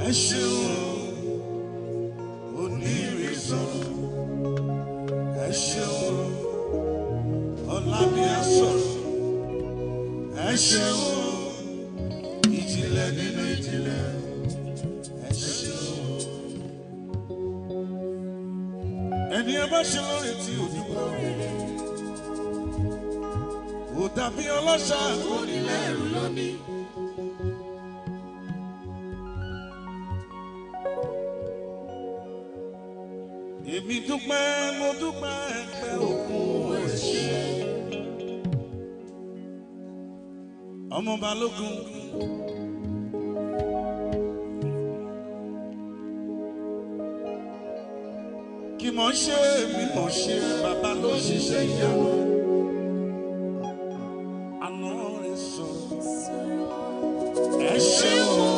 ẹ ṣeun onírìsàn ẹ ṣeun ọlábíà sọ̀rọ̀ ẹ ṣeun ìjìnlẹ̀ nínú ìjìnlẹ̀ ẹ ṣeun. ẹni ẹ bá ṣe lórí tí òdúgbò rere kò dàbí ọlọ́ṣà onílẹ̀rù lónìí. èmi dúpẹ́ mo dúpẹ́ pé òkun ẹ̀ṣẹ̀. ọmọ balógun. kí mọ̀ ṣe mi mọ̀ ṣe bàbá ló ṣiṣẹ́ ìyàwó. àná rẹ̀ sọ̀rọ̀ ẹ ṣeun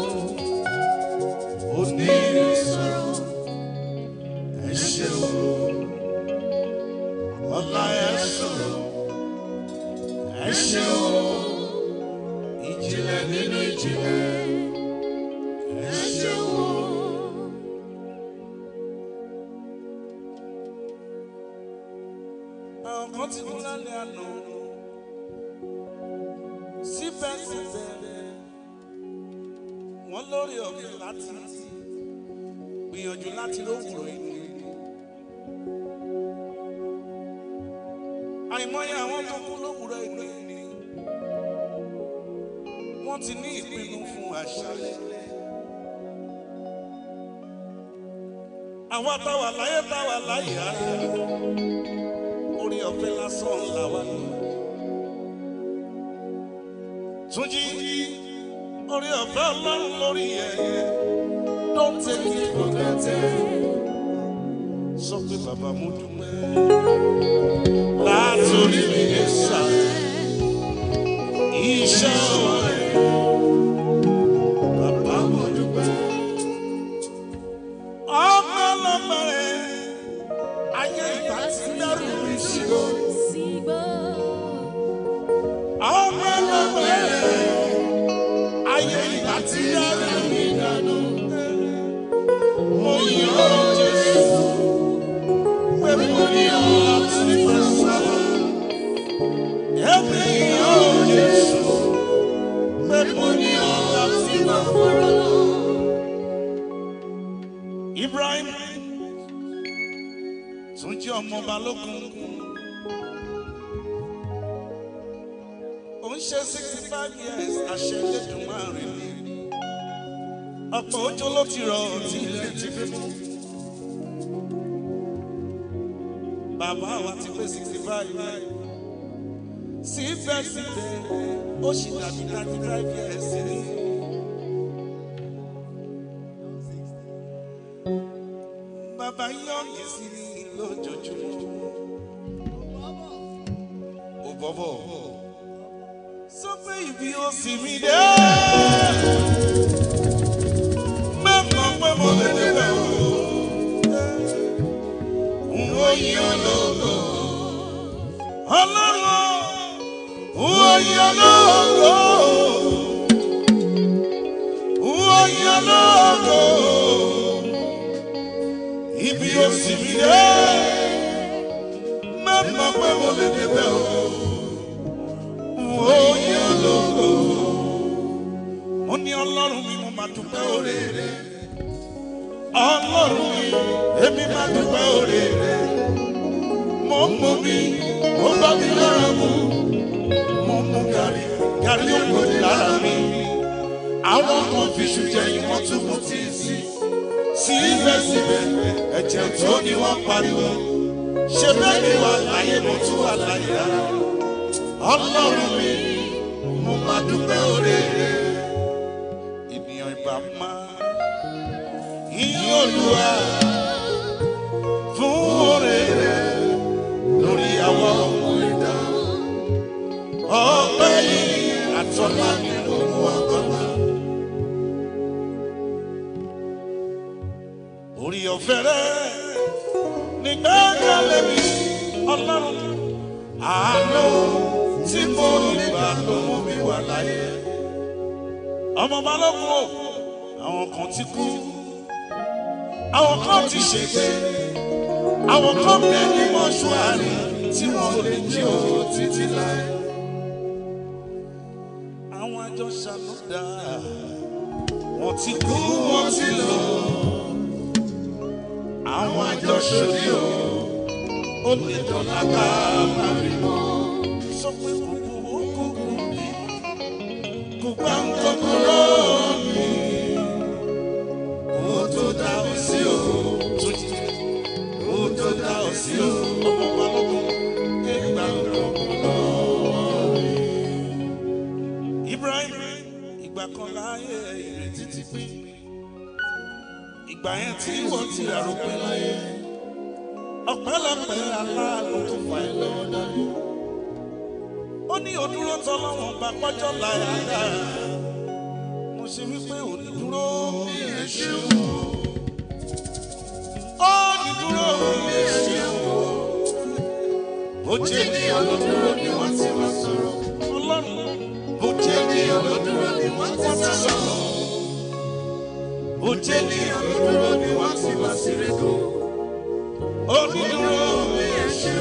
òní sọ̀rọ̀ ẹ ṣeun ọlá ẹ sọ̀rọ̀ ẹ ṣeun ìjìnlẹ̀ nínú ìjìnlẹ̀ ẹ ṣeun. àwọn kan ti kú lálẹ́ àná síbẹ̀síbẹ̀ wọ́n lórí ọ̀gbìn láti gbìyànjú láti lówùrọ̀ inú ìlú. àìmọye àwọn tó kú lówùrọ̀ inú ìlú wọ́n ti ní ìpinnu fún àṣálẹ́. àwa táwa láyé táwa láyé ara orí ọ̀fẹ́ lásán là wà lọ. Túnjí orí ọ̀fẹ́ ọlọ́run lórí ẹ̀yẹ don't take it for granted. Sọ pé bàbá mo dúpẹ́ látòrí mi lè sà iṣẹ́ ọwọ́ rẹ̀. Bàbá mo dúpẹ́ ọmọ ọlọ́mọ rẹ̀ ayé ìgbà tí ń dárò mi sígbó. Ọmọ ọlọ́mọ rẹ̀ ayé ìgbà tí ń dárò mi dànù. Mo yàn ọ́ Jésù pé mo ní ọ́ láti fẹ́ sábà. Èmi yàn ọ́ Jésù pé mo ní ọ́ láti fẹ́ fọ́rọ́. Ibrahim tún jẹ́ ọmọ balógun. Ó ń ṣe sixty five years àṣẹ Elédùmarè ni. Ọ̀pọ̀ òjò ló ti rọ̀ tí ilẹ̀ ti fi mú. Bàbá wa ti pé sixty five. Síbẹ̀síbẹ̀ ó sì dàbí thirty five years ni. Bàbá yọ̀ǹgì sí ni lójoojúmọ́. Ò bọ̀bọ̀. Sọ pé ibi ó sì mí dé. Mẹ́mọ̀ pé mo lè débẹ̀ o. N ó yí ológo. Ọlọ́run n ó yí ológo. N ó yí ológo ibi ó sì mí dé mẹ́mọ̀ pé mo lè débẹ̀ o ó yẹ ológo mo ní ọlọ́run mi mo máa dúpẹ́ oore rẹ̀ ọlọ́run mi èmi máa dúpẹ́ oore rẹ̀ mo ń mú mi ó bá mi lára mu mo ń mú gàrí gàrí ògbóni lára mi àwọn kan fi ṣùjẹ́ ìwọ̀n tún mú tí ì sí síbẹ̀síbẹ̀ ẹ̀jẹ̀ tó ní wọ́n pariwo ṣe bẹ́ẹ̀ ni wà láyé mo tún wà láyé rárá ọlọ́run mi mo máa dúpẹ́ oore rẹ̀ ènìyàn ìbá máa yíyí olúwa fún oore rẹ̀ lórí àwọn ọmọ ẹ̀dá ọpẹ́ yìí àtọ́lá mi ló mú ọgọ́ta. orí ọ̀fẹ́ rẹ̀ nígbà kalẹ̀ mi ọlọ́run àánú tí mo nígbà tó mú mi wà láyé. ọmọ balógun o àwọn kan ti kú àwọn kan ti ṣègbè àwọn kan bẹ ní mọ́ṣúárì tí wọ́n lè jí o títí láì. àwọn àjọ ṣàlùdà wọ́n ti kú wọ́n ti lọ àwọn àjọ ṣòdì o ó lè dọ̀là ká má rí mọ́ sọ pé kúkú ó kúkú bí kò gbá ń kọ́kọ́rọ́ mi kó tó dá ọ sí o kó tó dá ọ sí o ọmọ balógun ké gbá ń kọ́kọ́rọ́ mi. Ibrahim ìgbà kan láyé ìrètí ti pín ìgbà yẹn tí wọ́n ti àròpin láyé ọ̀pẹ́lọpẹ́ aláàánú tó fà ẹ́ lọ́wọ́ dání ó ní òdúró tọ́lọ́wọ́n bá pọ́jọ́ láyà dára mo ṣe wípé òní dúró bí èṣù ó ní dúró bí èṣù bó jẹ́ ní olódúró ni wọ́n ti wá sọ̀rọ̀ ọlọ́run bó jẹ́ ní olódúró ni wọ́n ti wá sọ̀rọ̀ bó jẹ́ ní olódúró ni wọ́n ti wá sírẹ́kù ó ní dúró bí èṣù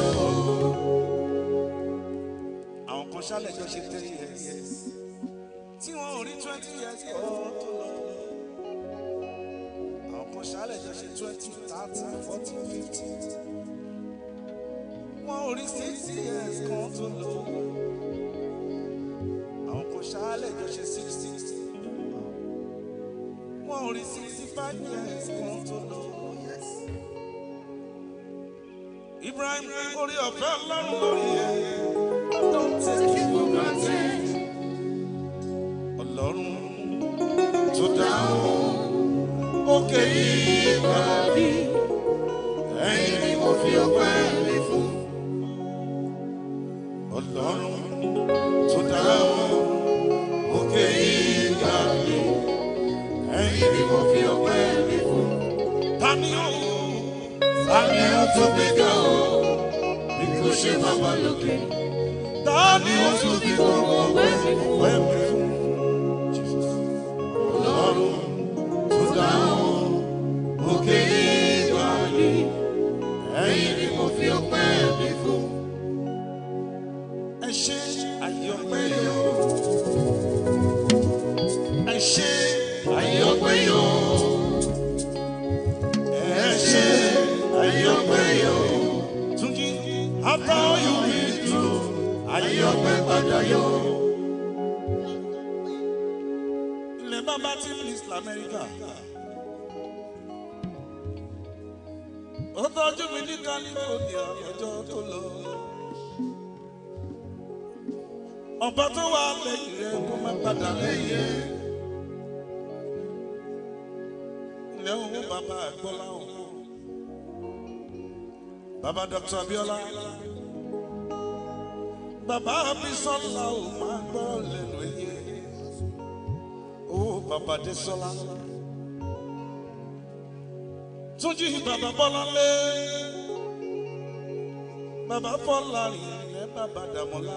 àwọn kan ṣálẹ̀ jọ ṣe ten years tí wọn ò rí twenty years kọ́ tó lọ. àwọn kan ṣálẹ̀ jọ ṣe twenty thirty forty fifty wọn ò rí sixty years kan tó lọ. àwọn kan ṣálẹ̀ jọ ṣe sixty wọn ò rí sixty five years kan tó lọ. Ibrahim orí ọ̀fẹ́ ọlọ́run lórí ẹ̀. Don't take it for granted. Ọlọ́run tó dáhùn òkè yìí gbàdí. Ẹyin ni mo fi ọpẹ́ mi fún. Ọlọ́run tó dáhùn òkè yìí gbàdí. Ẹyin ni mo fi ọpẹ́ mi fún. Tani ó Tani ó tó gbé ga o? Bí kò ṣe bàbá lókè. Tani ó tún fi gbogbo wẹ́ẹ̀mí fún wẹ́ẹ̀mí fún? Ọlọ́run tó dáhùn òkè ìgbà ni ẹ̀yin ni mo fi ọpẹ́ mi fún. Ẹ ṣe àyè ọpẹ́ yóò. Ẹ ṣe àyè ọpẹ́ yóò. Ẹ ṣe àyè ọpẹ́ yóò. Túnjí, after all you been through, àyè ọpẹ́ padà yóò. ilẹ̀ bàbá tí please lamẹ́ríkà. ó tọ́jú mi ní california lọ́jọ́ tó lọ. ọba tó wà lẹ́yìn rẹ̀ kó má padà lẹ́yìn rẹ̀. ilẹ̀ owó bàbá àgbọ́lá òun. bàbá dr abiola. bàbá abisola ò máa gbọ́ lẹ́nu ẹ̀yẹ owó bàbá dé sọlá. Túnjí bàbá bọ́lá lé. Bàbá fọ́lá rìn lẹ́ bàbá dàmọ́lá.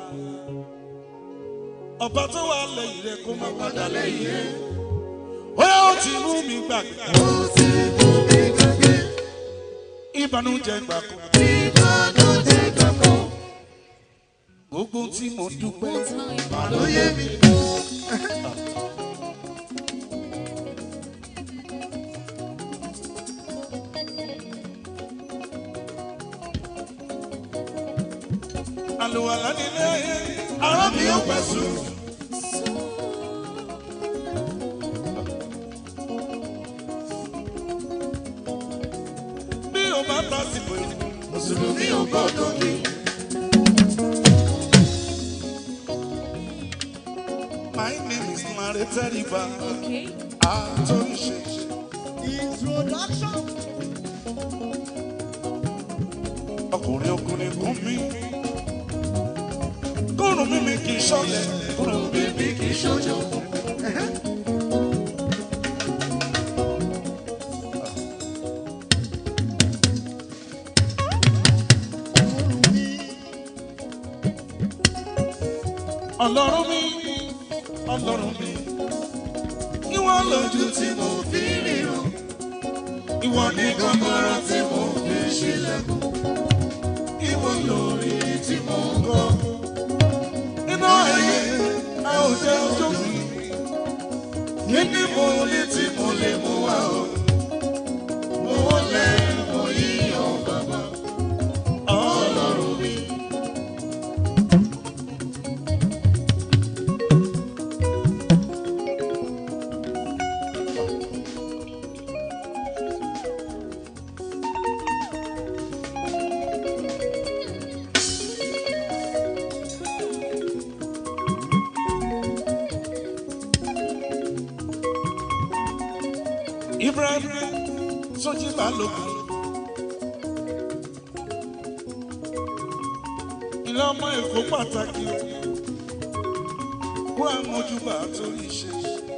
Ọba tó wà lẹ́yìn rẹ̀ kó má padà lẹ́yìn rẹ̀. Ó yẹ ó ti mú mi gbàgbé. Ó ti mú mi gbàgbé, Ìbànújẹ́ gbà kú. ìbànújẹ́ kankan, Gbogbo tí mo dúpẹ́. mà ló yé mi. Àlùwàlá nílé ayé. Ará mi ò pẹ́ sùn. Bí o bá bá sì pé. Mùsùlùmí ò gbọ́dọ̀ kí. My name is Mare Teriba. Okay. Àtúnṣe. Introduction. Ọkùnrin ọkùnrin kún mi. Kúrùn mímí kì í ṣọlẹ̀. Kúrùn Bíbí kì í ṣojo. ọlọ́run mi. Ọlọ́run mi. Kí wọ́n lójú tí mo ìwọ ní kọ́kọ́rọ́ tí mo fi ṣílẹ̀kùn ìwọ lórí tí mo ń kọ́ iná ẹ̀yẹ a ò jẹ́ ojú mi kí ni mo ní tí mo lè mú wá o mo wọlé mo yíyan bàbá ọlọ́run mi. Ibrahim Sọjí Balógun. Ilé ọmọ Èkó pàtàkì o. Kó àmójúbà torí iṣẹ́.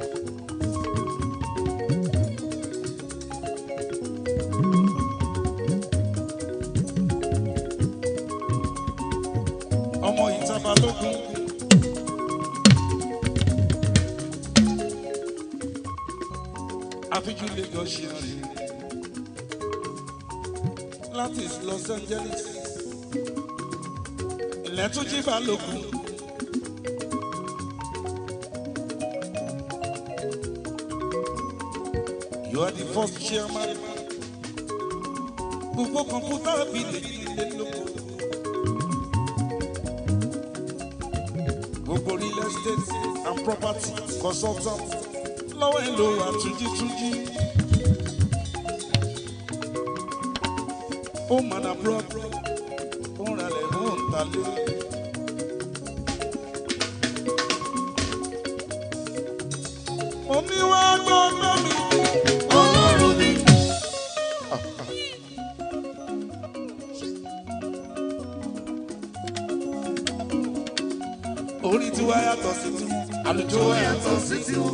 Ọmọ ìta Balógun. àfijù Lagos ṣe rìn láti Los Angeles ilẹ̀ tún jí balógun. You are the first chairman. Gbogbo kọ̀mpútà bí lè ilé lóko. Gbogbo real estate and property consultant lọ́wọ́ ẹ̀ ló wà túnjí-túnjí. Ó mọ̀nà abroad, ó ń ralẹ̀, ó ń talé. Mo ní wá gbọ́dọ̀ mi. Ọlọ́run mi. Orí tiwa yàtọ̀ sí tiwọn, àlùjọ Tó yàtọ̀. yàtọ̀ sí tiwọn.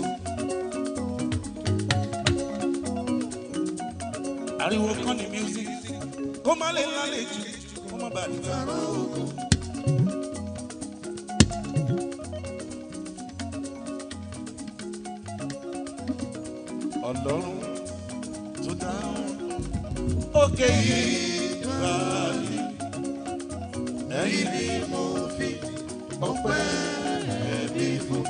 Ariwo kan ní music, kó má lè lálẹ́ jù, kó má bàa dìgbà. Ọlọ́run tó dáhùn òkè yìí ráàlì. Ẹ̀yin ni mo fi ọpẹ́ ẹ̀mí fún.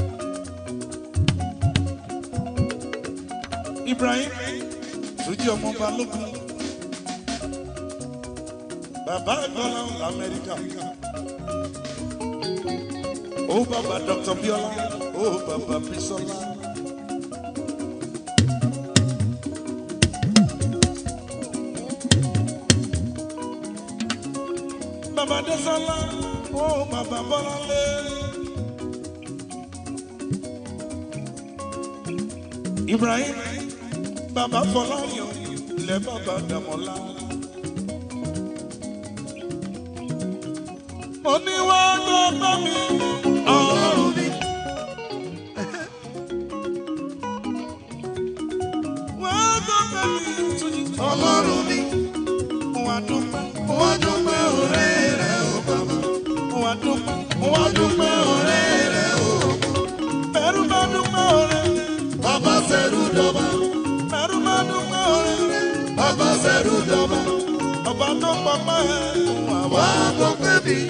Ibrahim Túnjí ọmọ Balógun. Bàbá Gbọ́lá l'Amẹ́ríkà. Ó bàbá Dr. Biola, ó bàbá Bisola. Bàbá Désọ́lá, ó bàbá Bọ́láńlé. Ibrahim, bàbá Fọláyàn, ilẹ̀ bàbá Dàmọ́lá. Mo ní wá gbọ́ bá mi, ọlọ́run mi. Wá gbọ́ bá mi, Túnjí. Ọlọ́run mi. Mo wá dúpẹ́, mo Wá dúpẹ́ òré rẹ̀ o bàbá. mo wá dúpẹ́, mo Wá dúpẹ́ òré rẹ̀ o. bẹ̀rù bá dúpẹ́ ọ̀rẹ́. Bàbá sẹ́rù dọ̀bà. Bẹ̀rù bá dúpẹ́ ọ̀rẹ́. Bàbá sẹ́rù dọ̀bà. Ọba tó pọpẹ́ ẹ̀ fún àwa. Wá dúpẹ́ mi.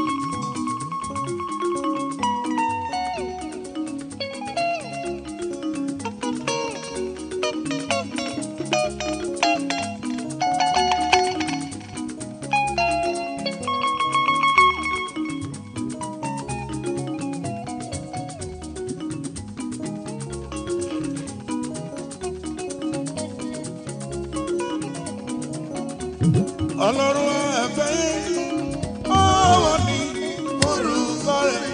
Ọlọ́run ẹ̀fẹ́ ọwọ́ ní orúkọ rẹ̀.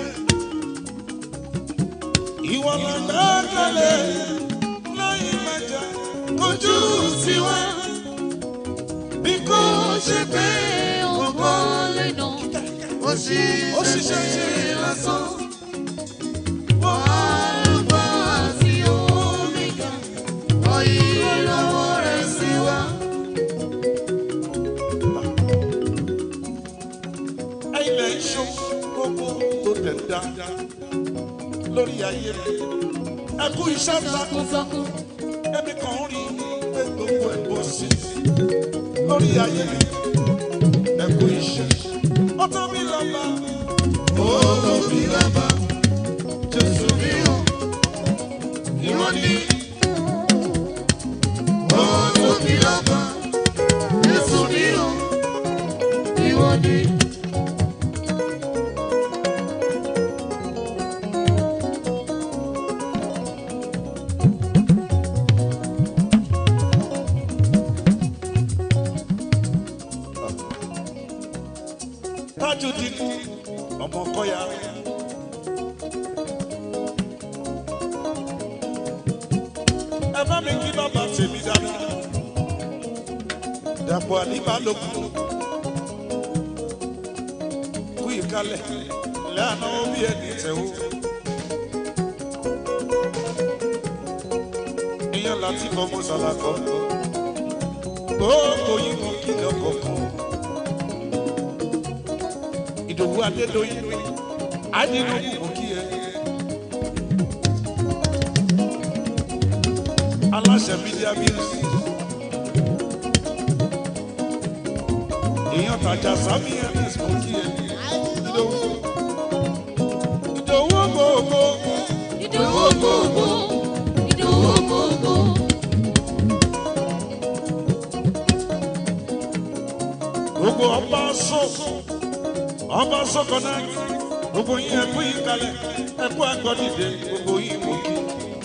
Ìwọ la gbẹ́kẹ̀lé lẹ́yìn mẹ́ta kojú tiwa. Bí kò ṣe pé Ògo lè nà. Ó sì ó ṣiṣẹ́ ṣe lásán. Alpha àti Omega. Ọ̀yí olówó rẹ̀ sí wa. ilẹ̀ iṣu gbogbo tó tẹ̀ dáadáa lórí ayé rẹ̀. Ẹ kú iṣẹ́ takun Takuntakun. ẹbí kan rí pé gbogbo gbogbo ẹ̀ bọ́ sí lórí ayé mi ẹ kú iṣẹ́ ó tó mi lọ́ba ó tó mi lọ́ba jésù mi ò ìwọ ni ó tó mi lọ́ba jésù mi ò ìwọ ni. Tajudeen ọmọ kọyà. ẹ bá mi kí bàbá tèmi dáadáa. Dàpọ̀ àdìbálòkù. Kú ìkálẹ̀ lẹ́àná bí ẹni tẹ̀wó. Ìyẹn láti fọmọ sàlàkọ́. Gbogbo yìí mú kí lọ́kọ̀ọ̀kan ìdòwú adédọyìn adínúkù mú kí ẹ. aláṣẹ media bills èèyàn tàjà sami ms mú kí ẹ. ìdòwú ìdòwú gbogbo Ìdòwú gbogbo, ìdòwú gbogbo. gbogbo ọba sọ ọba sọkọ náà gbogbo yín ẹkú yín kalẹ̀ ẹkú agbọdìde gbogbo yín mú kí.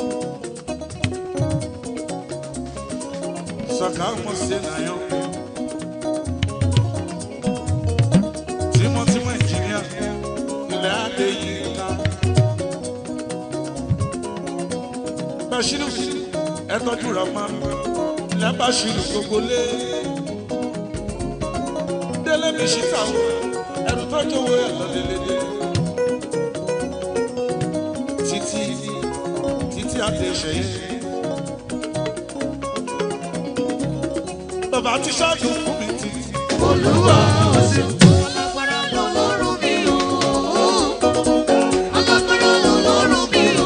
saka mo se na yo tímọ́tímọ́ engineer ilẹ̀ adé yìí ká Bashiru ẹ tọ́jú Rahman ilẹ̀ Bashiru gbogbo lé délé mi ṣì kà ó ẹrù tọ́jú owó ẹ̀ lọ délédé títí títí àti ìṣẹ̀yẹ. bàbá ti ṣáájú fún mi títí. Olúwa ọ̀sẹ̀ alágbára lọ́lọ́run mi o. Alágbára lọ́lọ́run mi o.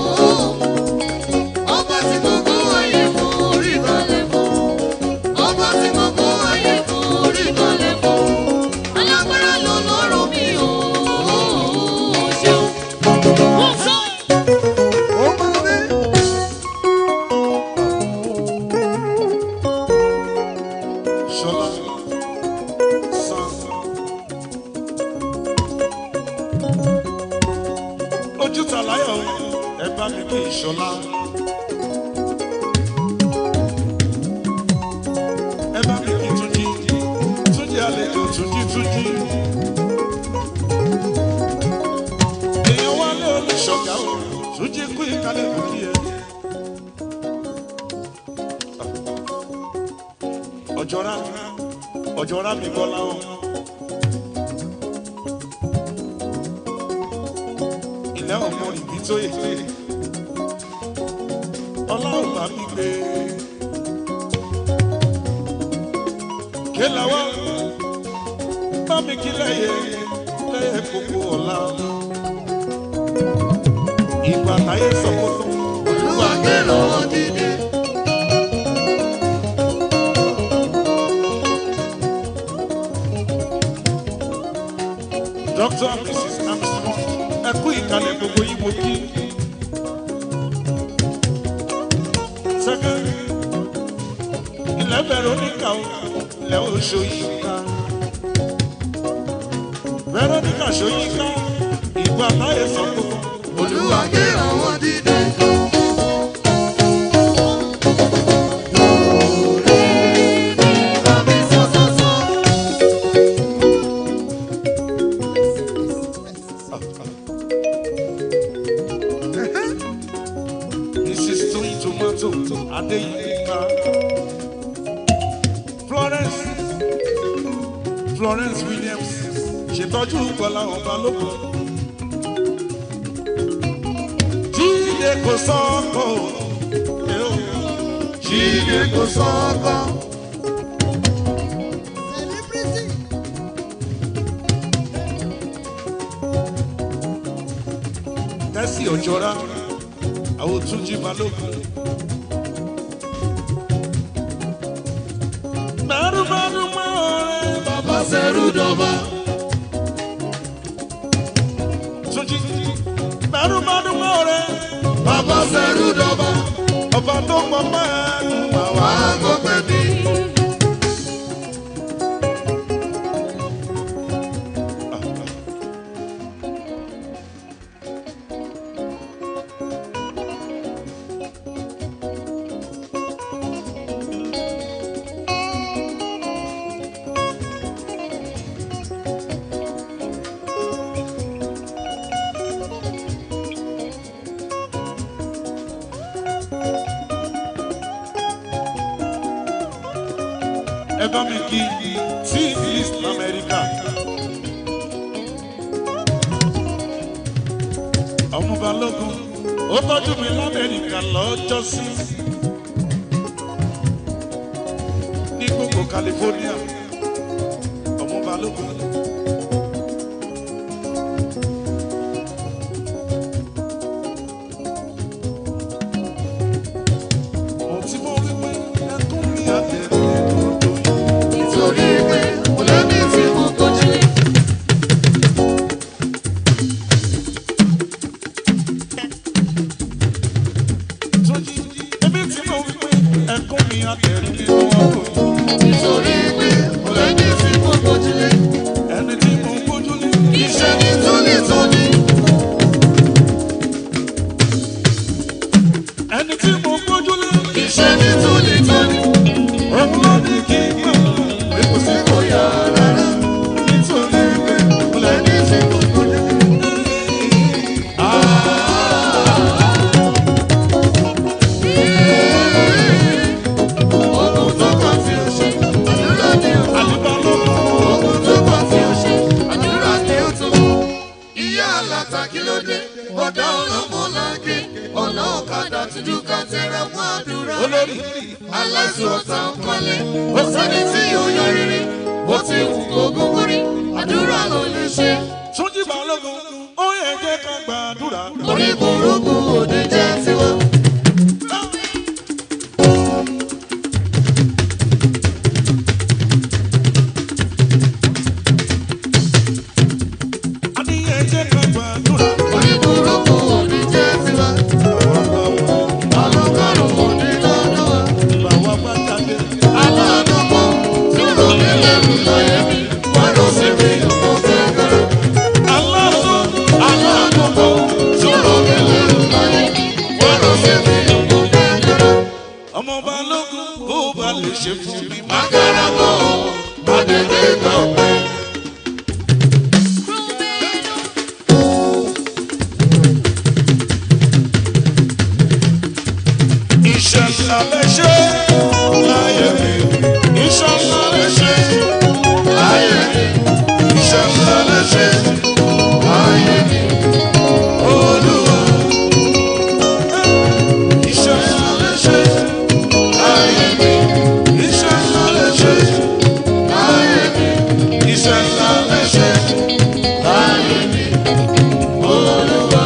Ọba tí gbogbo ayé kò rí balẹ̀ fún. Ọba tí gbogbo ayé kò rí balẹ̀ fún. Alágbára lọ́lọ́run mi o. Ṣeun. Wọ́n sọ. Ṣọlá san. Ojú ta láyọ̀ o, ẹ bá mi kí Ṣọlá. Ẹ bá mi kí Túnjí, Túnjí àlejò Túnjí Túnjí. Èèyàn wá lé olùṣọ́gà o, Túnjí kú ìkálẹ̀ kò kí ẹ. ọjọ́ra ọjọ́ra mi bọ́ láwọn. ilé ọmọ ìbí tó yẹ ọlọ́run bá mi gbé. kéla wá bá mi kí lẹ́yẹ lẹ́yẹ kókó ọ̀la. ìgbà táyé sọ̀kòtò olúwa gbé lọ́wọ́ dídé. Dr. and Mrs. Armstrong, ẹ kú ìkàlẹ̀ gbogbo yín mo kí. Sẹ́kẹ̀, ilẹ̀ Veronica o, ilẹ̀ Oṣoyinka. Veronica Ṣoyinka, ìgbà táyé sọ gbogbo. Olúwa gbé àwọn dídé. Mrs. Toyin Tomato Adeyinka. Florence Florence Williams ṣètọ́jú Bọ́lá ọba lóko. Jíde kò sọ́kọ̀ o. Jíde kò sọ́kọ̀. Tẹ́sí ọ̀jọ́ra àwọn Túnjí Balógun. bẹ́rù bá dúpẹ́ ọ̀rẹ́ bàbá sẹ́rù dọ̀bà. Túnjí. bẹ́rù bá dúpẹ́ ọ̀rẹ́ bàbá sẹ́rù dọ̀bà. ọba tó pọ̀ mẹ́rin wà wá. wà á kó pẹ́ mi. ẹ bá mi kí sí east america. ọmọ balógun ó tọ́jú mi lamẹ́ríkà lọ́jọ́ sí. ní gbogbo california ọmọ balógun. mo ti mọ wípé ẹkún mi àtẹ̀lé lọ́dọ̀ yìí. nítorí pé mo lẹ́ni tí mo gbójúlé. Túnjí, èmi tí mo wí pé ẹkún mi àtẹ̀rí nínú ọkọ̀ yìí. nítorí pé mo lẹ́ni tí mo gbójúlé. ẹni tí mo ń gbójú lé. iṣẹ́ ní tónítóní. ẹni tí mo ń gbójú lé. iṣẹ́ ní tónítóní. òun ló ní kí n gbà pé kò sí kò yá rárá. nítorí pé mo lè ní lẹ́ni tí mo gbójúlé. ogun tó kàn tí o ṣe àdúrà ni o. àlìbá lọ́wọ́. ogun tó kàn tí o ṣe àdúrà ni o tó. ìyá aláta kí ló dé ọ̀dọ́ ọlọ́mọ láńké ọ̀nà ọ̀kadà tuntun ká tẹ̀ra mọ́ àdúrà. olórí aláṣọ ọ̀tá ń kọ́lé ó sẹ́ni tí yóò yọ rere bó ti wù kógún kórí àdúrà ló lè ṣe. Túnjí balógun ó yẹ jẹ́ ká gbàdúrà. orí burúkú òde jẹ́ tiwa. a ní yẹ jẹ́ ká gbàdúrà. orí burúkú òde jẹ́ tiwa. alọ́kọ̀rùn òde lọ́dọ̀ wa. bàwa bá jáde. aláàánú kan tí ó ní lẹ́rù láyé mi wọ́n lọ sí mi ọmọ fẹ́ kẹ́rẹ́. aláṣọ aláàánú kan tí ó ní lẹ́rù láyé mi wọ́n lọ sí mi ọmọ fẹ́ kẹ́rẹ́. ọmọ balógun bó ba lè ṣe fún mi. Agbára mọ́ gbàgede gbọ̀ngbẹ́. iṣẹ́ ńlá lè ṣe láyé mi. iṣẹ́ ńlá lè ṣe láyé mi. iṣẹ́ ńlá lè ṣe láyé mi. olúwa. iṣẹ́ ńlá lè ṣe láyé mi. iṣẹ́ ńlá lè ṣe láyé mi. iṣẹ́ ńlá lè ṣe láyé mi. olúwa.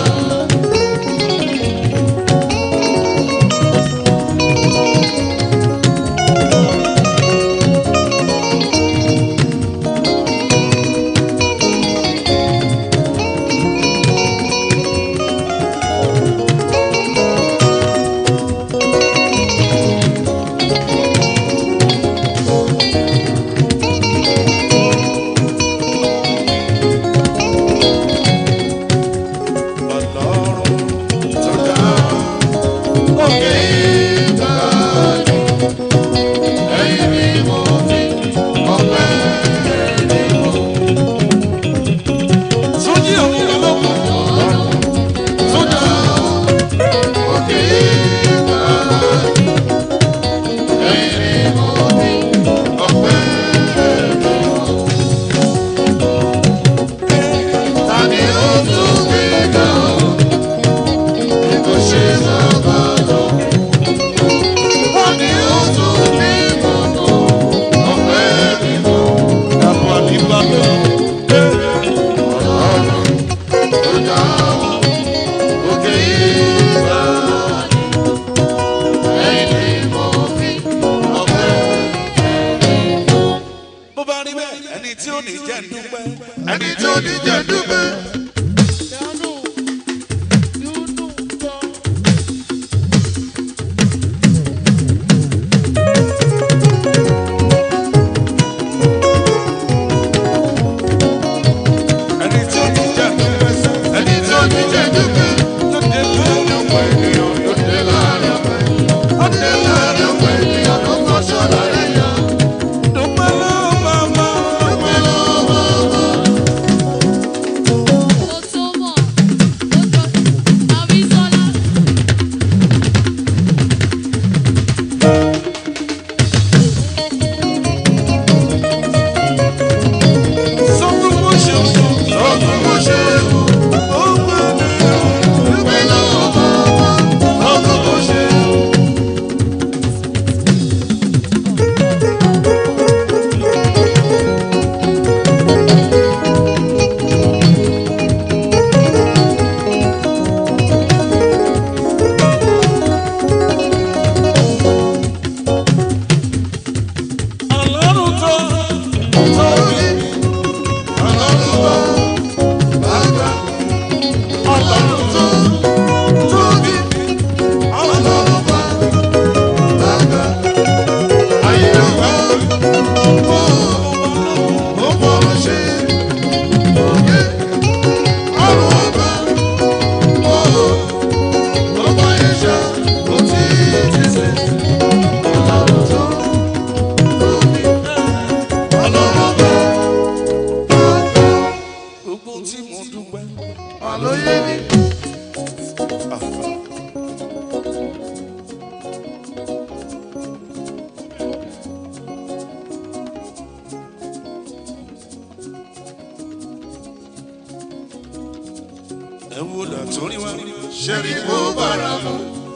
ẹ wo dà tó rí wá ṣe rí kó bára mu.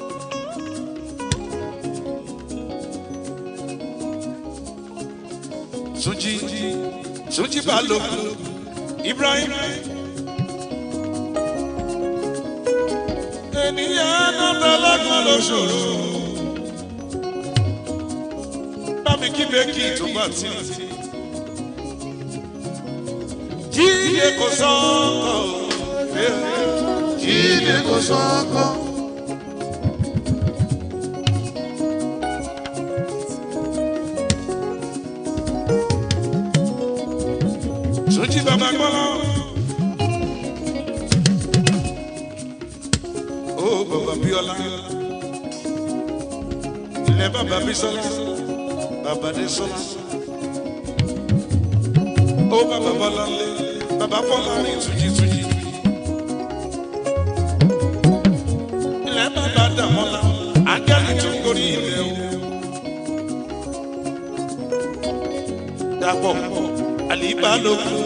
Túnjí Túnjí Balógun Ibrahim. Ènìyàn náà tẹ́lẹ̀kùn lóṣooṣù. Bámi kí bẹ́ẹ̀kì tó bá tí. Jíde kò sọ́kọ̀. Jíde kò sọ́kọ̀. Túnjí bàbá gbọ́lá. Ó bàbá Bíọ́lá. Ilẹ̀ bàbá Bísọ́lá. Bàbá Désọ́lá. Ó bàbá Bọ́lá lé. Bàbá Bọ́lá rí Túnjí Túnjí. Ilẹ̀ bàbá Dàmọ́lá. Ángẹ́lì tó gorí ilẹ̀ o. Dàpọ̀ àlìbá lókun.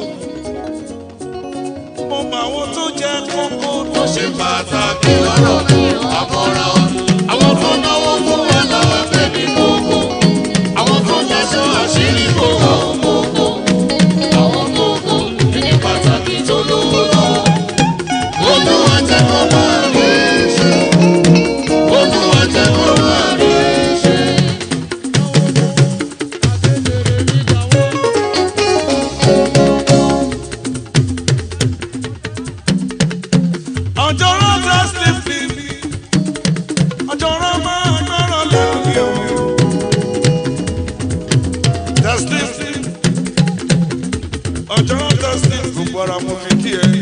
Mo mọ àwọn tó jẹ́ kókó tó ṣe pàtàkì lọ́rọ̀ mi àmọ́ra. Àwọn tó náwó fún wa lọ́wọ́ bẹ̀bí kókó. Àwọn tó daṣọ àṣírí kó àwọn kókó. Àwọn kókó ẹni pàtàkì tó lówó lọ́wọ́. Olúwa jẹ́ kó máa rí ṣe. Olúwa jẹ́ kó máa rí ṣe. Ọjọ́ rọ́ọ̀tà sílífì mi. Ọjọ́ rọ́ọ̀ máa gbọ́rọ̀ lẹ́nu mi o. Tẹ́sílífì. Ọjọ́ rọ́ọ̀tà sílífì gbogbo ara mo fi kí ẹ.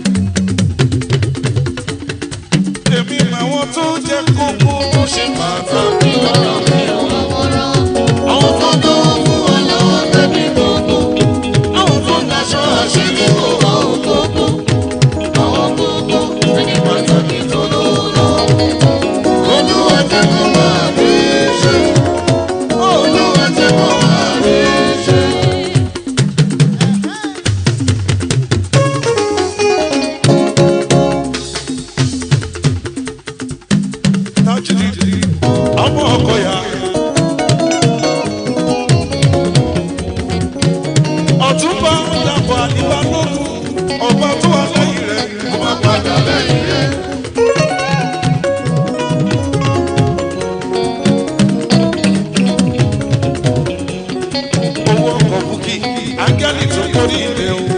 Èmi màwọn tó jẹ́ kókó tó ṣe pàtàkì lọ́rọ̀ mi o. Àwòrán Àwọn tó dánwó fún wa lọ́wọ́ bẹ́bí gbogbo. Àwọn tó daṣọ àṣírí kó àwọn kókó. àwọn kókó ẹni pàtàkì tó lówó lọ́wọ́. Olúwa jẹ́ kó máa rí ṣe. Olúwa jẹ́ kó máa rí ṣe. Tajiri ọmọ ọkọ ya. Ọ̀túnba dàpọ̀ àdìbá lókun. Ọba tó wà lẹ́yìn rẹ̀ kó má padà lẹ́yìn rẹ̀. owó ọkọ̀ búkì ángẹ́lì tó kórì ilé o.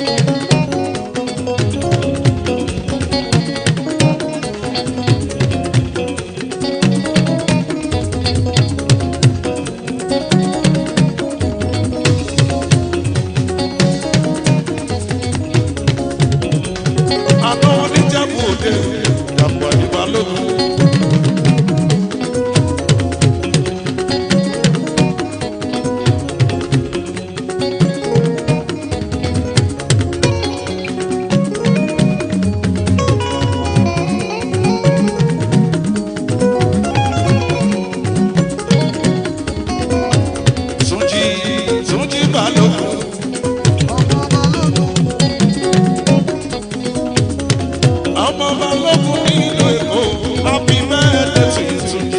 àná wọn ní jábù òde dàpọ̀ àdìbà lógún. Túnjí Túnjí Balógun. Ọmọ Balógun nílò Èkó, happy birthday to you Túnjí.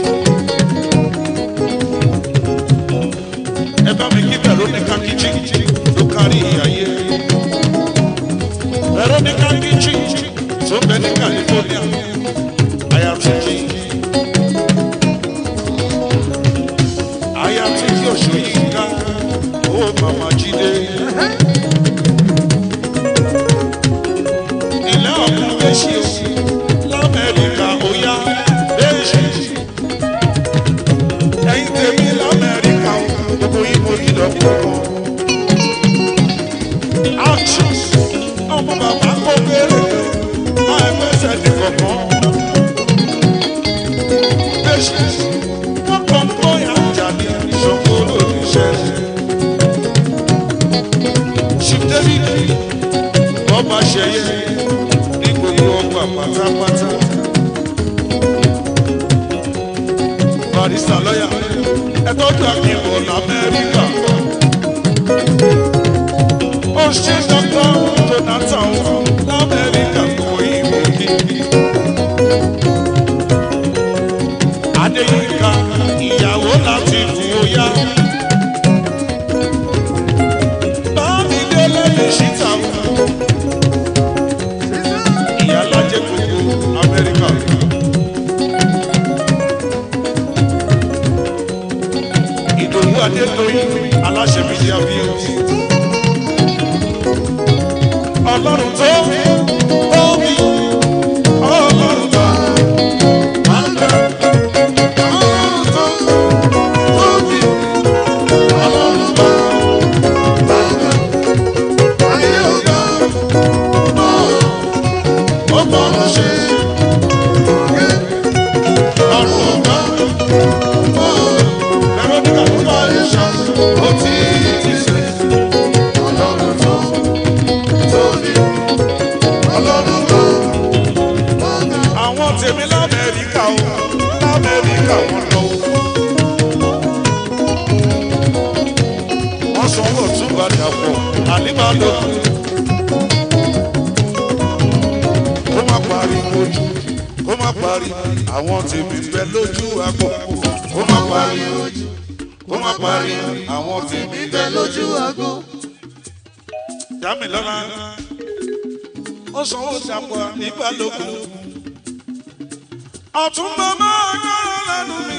Ẹ bá mi kí Veronica Kichi ló kárí ayé. Veronica Kichi tó bẹ ní California, àyà Túnjí. Àyà Túnjí Òṣòyínká, ó màmá Jídé. ilẹ̀ ọ̀gbìn méjì o lamẹ́ríkà ó yá méjì. ẹ̀yin tèmi lamẹ́ríkà o gbogbo yín mo kí lọ gbogbo. action ọmọ bàbá kó kéré máa fẹsẹ̀ ní kọ̀ọ̀kan. méjì wọ́n kàn ń bóyá jáde ìṣòro olóòṣẹ́. Chief David ọba ṣẹyẹ ní gbogbo ọgbà pátápátá. barista lọ́yà ẹ tọ́jú àkìbọ̀ lamẹ́ríkà. ó ṣe dọ́kítà jonathan lamẹ́ríkà kò ìwé. adédọ̀yìn aláṣẹ mídíà views. ọlọ́run tó tóbi ọlọ́run tó àgbà ọlọ́run tó tóbi ọlọ́run tó àgbà ayé ọ̀gá ó bọ̀rọ̀ ṣe ọ̀run ọ̀gá ẹ̀rọ nígbà tó bá yẹ ṣá ó ti ti ṣe ọlọ́run tó tóbi ọlọ́run tó àwọn tèmi lamẹ́ríkà o lamẹ́ríkà wọn lọ. wọ́n sanwó túbà dàpọ̀ àlímà lókun. kó má pariwo jù kó má pariwo àwọn tèmi bẹ lójú àpò kó má pariwo jù kó má pariwo àwọn tèmi bẹ lójú àgbo. dámilọ́lá ó sanwó dàpọ̀ àlímà lókun ọ̀túnba máa yára lẹ́nu mi.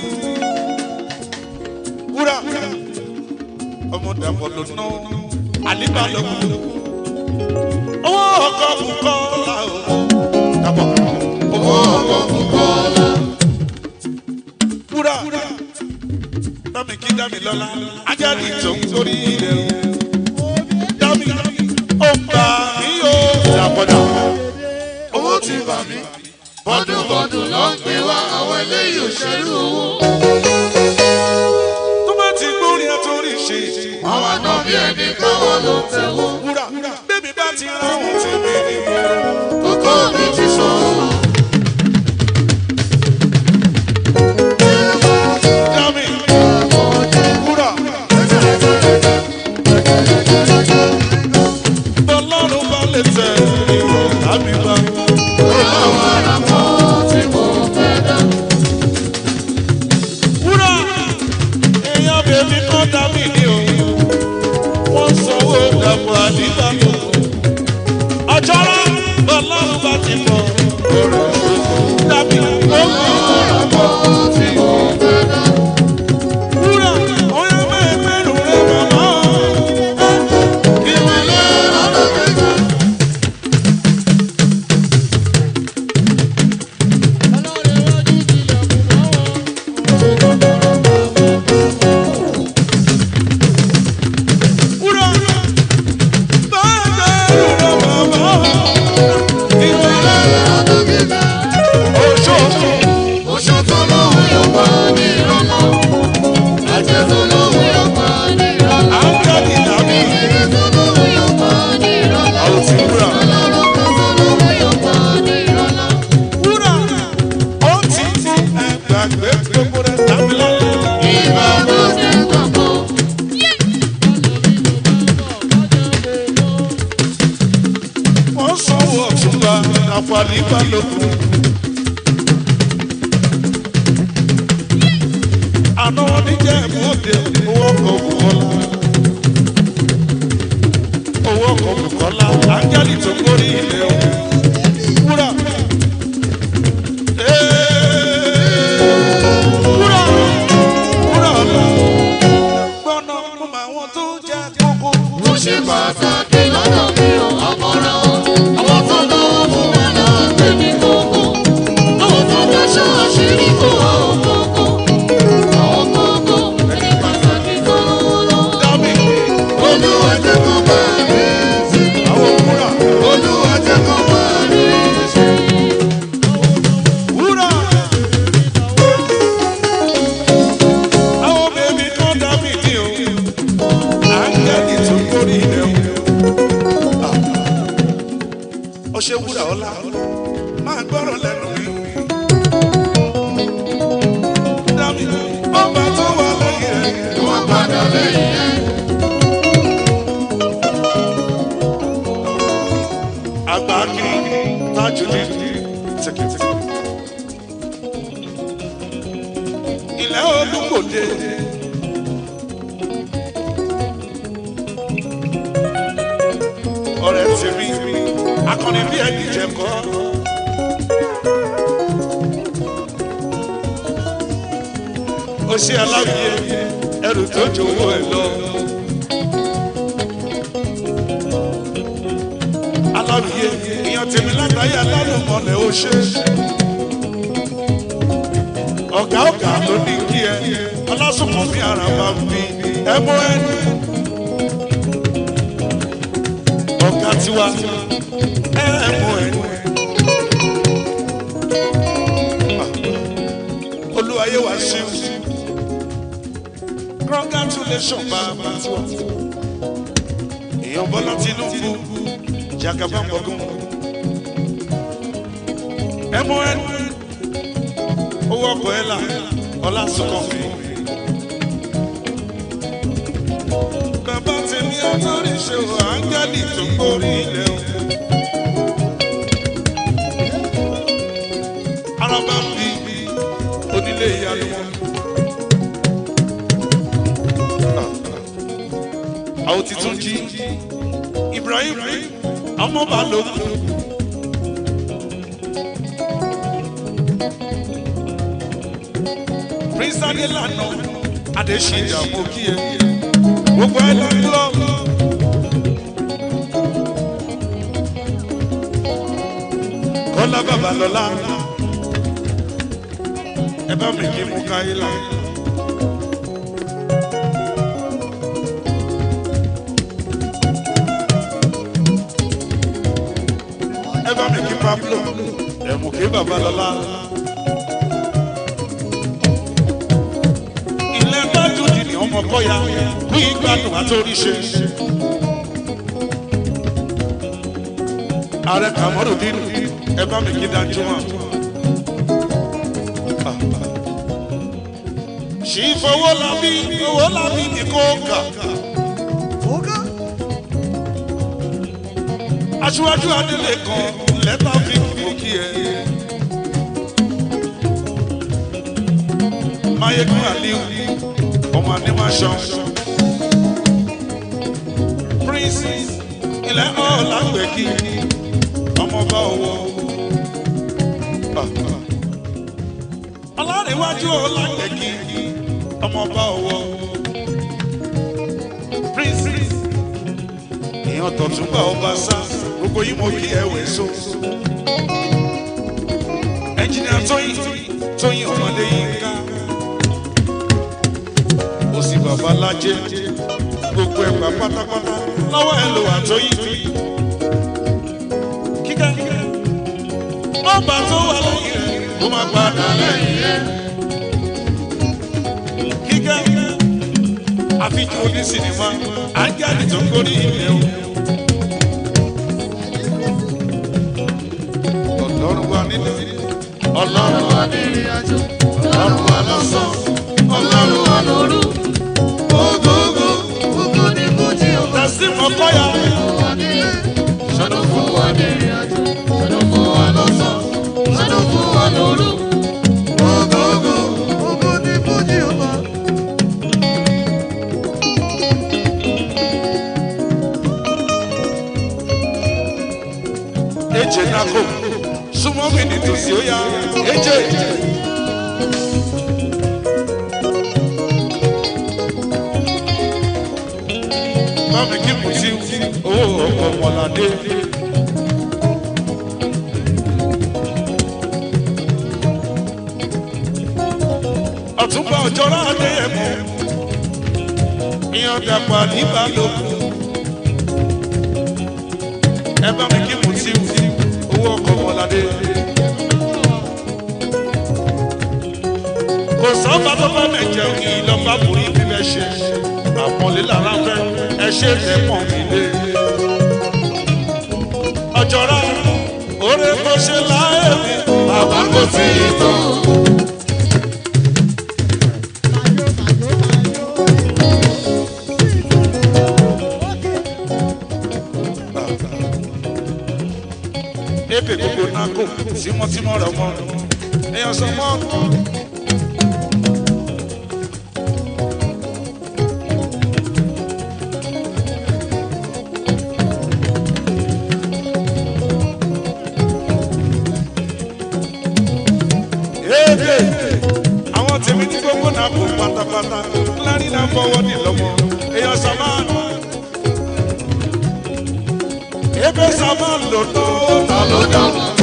wúrà ọmọ dàpọ̀ ló ná àlíbà lọ́kùn. owó ọkọ̀ kúkọ́ la o. dàpọ̀ owó ọkọ̀ kúkọ́ la. wúrà dámi kí dámi lọ́la ajá ní ìtòun torí ilẹ̀ o. dámi ó gbà mí yóò dàpọ̀ dàpọ̀ owó ti bà mí bọ́dúnbọ́dún ló ń gbé wá àwọn eléyìí òṣèlú owó. tó bá ti gbórí ẹ torí ṣe. àwọn àna bí ẹni káwọn ló ń tẹ̀wọ́. wúrà bébí bá ti ra àwọn tèmi nìyẹn. kókó mi ti sọ ọ́. dámì wúrà bọ́lọ́run bá lè tẹ ìwọ̀ tàbí bá. àwọn ará kan tí mo fẹ́ dá. wúrà èèyàn bèbí kan dámì ní o wọ́n sanwó dàpọ̀ àdìbà tó kù. ọjọ́rọ́ bọ́lọ́run bá ti mọ̀ ọ̀rọ̀ dámì ó kù. àwọn tí mo fẹ́ dá. wúrà ọ̀yọ́ mẹ́ẹ̀ẹ́mẹ́rù rẹ̀ màmá. ìmọ̀lẹ́ ọ̀rọ̀ kẹta. wúrà bẹ́ẹ̀ẹ́mẹ́rù rẹ̀ màmá. ìmọ̀lẹ́ ọ̀rọ̀ kẹta. Oṣooṣù oṣù tó lóhùn yóò pa ní ìrọ̀lọ́. àjẹ́ tó lóhùn yóò pa ní ìrọ̀lọ́. áńgẹ́lì dàbí ìrẹ́ tó lóhùn yóò pa ní ìrọ̀lọ́. àwọn tí wúrà. ọlọ́run kan tó lóhùn yóò pa ní ìrọ̀lọ́. Wúrà ó ti ti ẹgbàgbé gbogbo rẹ̀ tàbí lọ́lẹ̀. ìbá bó ṣe gbàgbọ́. Wọ́n sanwó ọ̀túnba àfààní balógun. Àná wọn ní jẹ́ ìmúdè owó ọkọ̀ Bùkọ́lá. Owó ọkọ̀ Bùkọ́lá áńgẹ́lì tó gbórí ilé o. Wúrà. Ee, Wúrà. Wúrà ọ̀la. Gbọ́nà mo mọ àwọn tó jẹ́ kókó. ó ṣe pàtàkì lọ́dọ̀ mi ò ọmọra o. àwọn tó lọ́wọ́ fún wọn náà gbé mi kókó. àwọn tó dáṣọ àṣírí kó àwọn kókó. àwọn kókó ẹni pàtàkì tó lọ́wọ́ lọ́wọ́. Dábì. olúwa jẹ́ kó bá rí sí. Àwọn wúrà. olúwa jẹ́ kó bá rí sí. Wúrà. Àwọn bèbí kan dábì ní o. Áńgẹ́lì tó gbórí ilẹ̀ o. Ó ṣe wúrà ọlá. Máa gbọ́rọ̀ lẹ́nu mi. Dábì. Ọba tó wà lẹ́yìn rẹ̀. wọ́n padà lẹ́yìn ẹ̀. Àgbà kiri tájú ní tìkìtìkì. Ilẹ̀ olúkòde. Ọ̀rẹ́ tèmi, akọni bí ẹni jẹ̀kọ́. Ó ṣe aláwìyé, ẹrù tó jòwó ẹ lọ. alábìyé ìyàn tèmi látàyè alálùmọ̀lẹ̀ ó ṣe. ọ̀gá ọ̀gá ló ní kí ẹ ọlásùnkàn mi ara bá ń bí ẹ mú ẹni. ọ̀gá tiwa ẹ mú ẹni. olúwayé wa ṣe é congratulations bàbá tiwa èèyàn bọ́lá tinubu jagaba gbọ̀ngàn mon owó ọkọ̀ ẹ̀ là ọlá sọ̀kàn mi. bàbá tèmi àtọ́rí ṣe wọ áńgẹ́lì tó ń borí ilẹ̀ o. araba ń bí onílé ìyanu wọn. àwọn ti tún jí ibrahim ọmọ balógun. prince adelana adesina mo kí ẹ gbogbo ẹ lọ lọ. kọ́lá babalọ́lá ẹ bá mi kí mú káyé láyé. ẹ bá mi kí pablo ẹ mú kí babalọ́lá. ilé gbájú di ni ọmọ kọ́ya kú ìgbádùn àtòríṣe. ààrẹ kàmọ́rù dínú ẹ bá mi kí dájú wọn. ṣì í fowó lábí owó lábí ní kò kà. aṣíwájú adélé kan lẹ́tà fi kò kí ẹ. mayegun aliu ọmọ animation prince ilẹ̀ ọ̀làgbẹ̀kì ọmọọba ọwọ́ ọlárẹ̀wájú ọ̀làgbẹ̀kì ọmọọba ọwọ́ prince èèyàn tọ̀túnbà ọba sá gbogbo yìí mo kí ẹ̀wẹ̀ so ẹnjìnìà tóyìn tóyìn ọmọdé yìí ká ó sì bàbá lájẹ gbogbo ẹgbà pátápátá lọ́wọ́ ẹ lò wà tóyìn kíkẹ́ ọba tó wà lẹ́yìn rẹ̀ kó má padà lẹ́yìn rẹ̀ kíkẹ́ àfijọ́ oní sinimá ángẹ́lì tó ń gorí ilẹ̀ o. ọlọ́run wa nínú ọlọ́run wa nínú ìrìnàjò ọlọ́run wa lọ́sàn ọlọ́run wa lóru gbogbogbò gbogbo ní kújì ọba tẹ̀sí mọ́kọ́yà wà nílé ṣọdún fún wa ní ìrìnàjò ṣọdún fún wa lọ́sàn ṣọdún fún wa lóru gbogbogbò gbogbo ní kújì ọba. eje nako súnmọ́ mi ní tòsí ó yá eje. bámi kí mo ti owó ọkọ̀ mọ̀ládé. ọ̀túnba ọ̀jọ́rọ̀ adéyẹmọ ìyàn dàpọ̀ níbàlòkù ẹ bá mi kí mo ti owó ọkọ̀ mọ̀ládé. kò sọ́ba tó bá mẹ̀ jẹun kí lọ́ba borí bí bẹ́ẹ̀ ṣe àpọ̀lé lára fẹ́ ẹ ṣe tẹ̀ pọ̀ mí lé. ọjọ́ra oore kò ṣe láyé mi bàbá kò tí ì tó. ebe gbogbo náà kò tímọ́tímọ́ rẹ̀ mọ́ èèyàn sọ mọ́. ebe àwọn tèmi ní gbogbo náà kù pátápátá lárí náà fọwọ́ ní lọ́mọ èèyàn saman. ebe saman ló ná ó ná ló ná.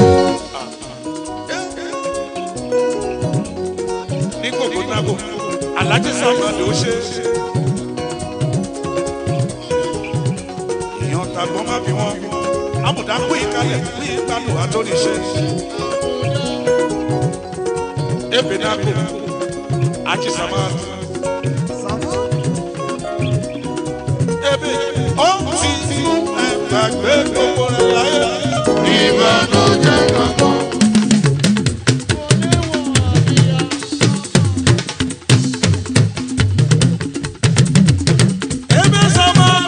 ní kòkó nágò alájí saman ló ṣe. èèyàn tàgbọ́n má bí wọ́n amúdá pín in kalẹ̀ pín in gbádùn àtọ́níṣe. ebe nágò ají saman. ebe ó ti ẹgbàgbé gbogbo rẹ̀ láyé. Ìbànújẹ́ kankan. ebe saman.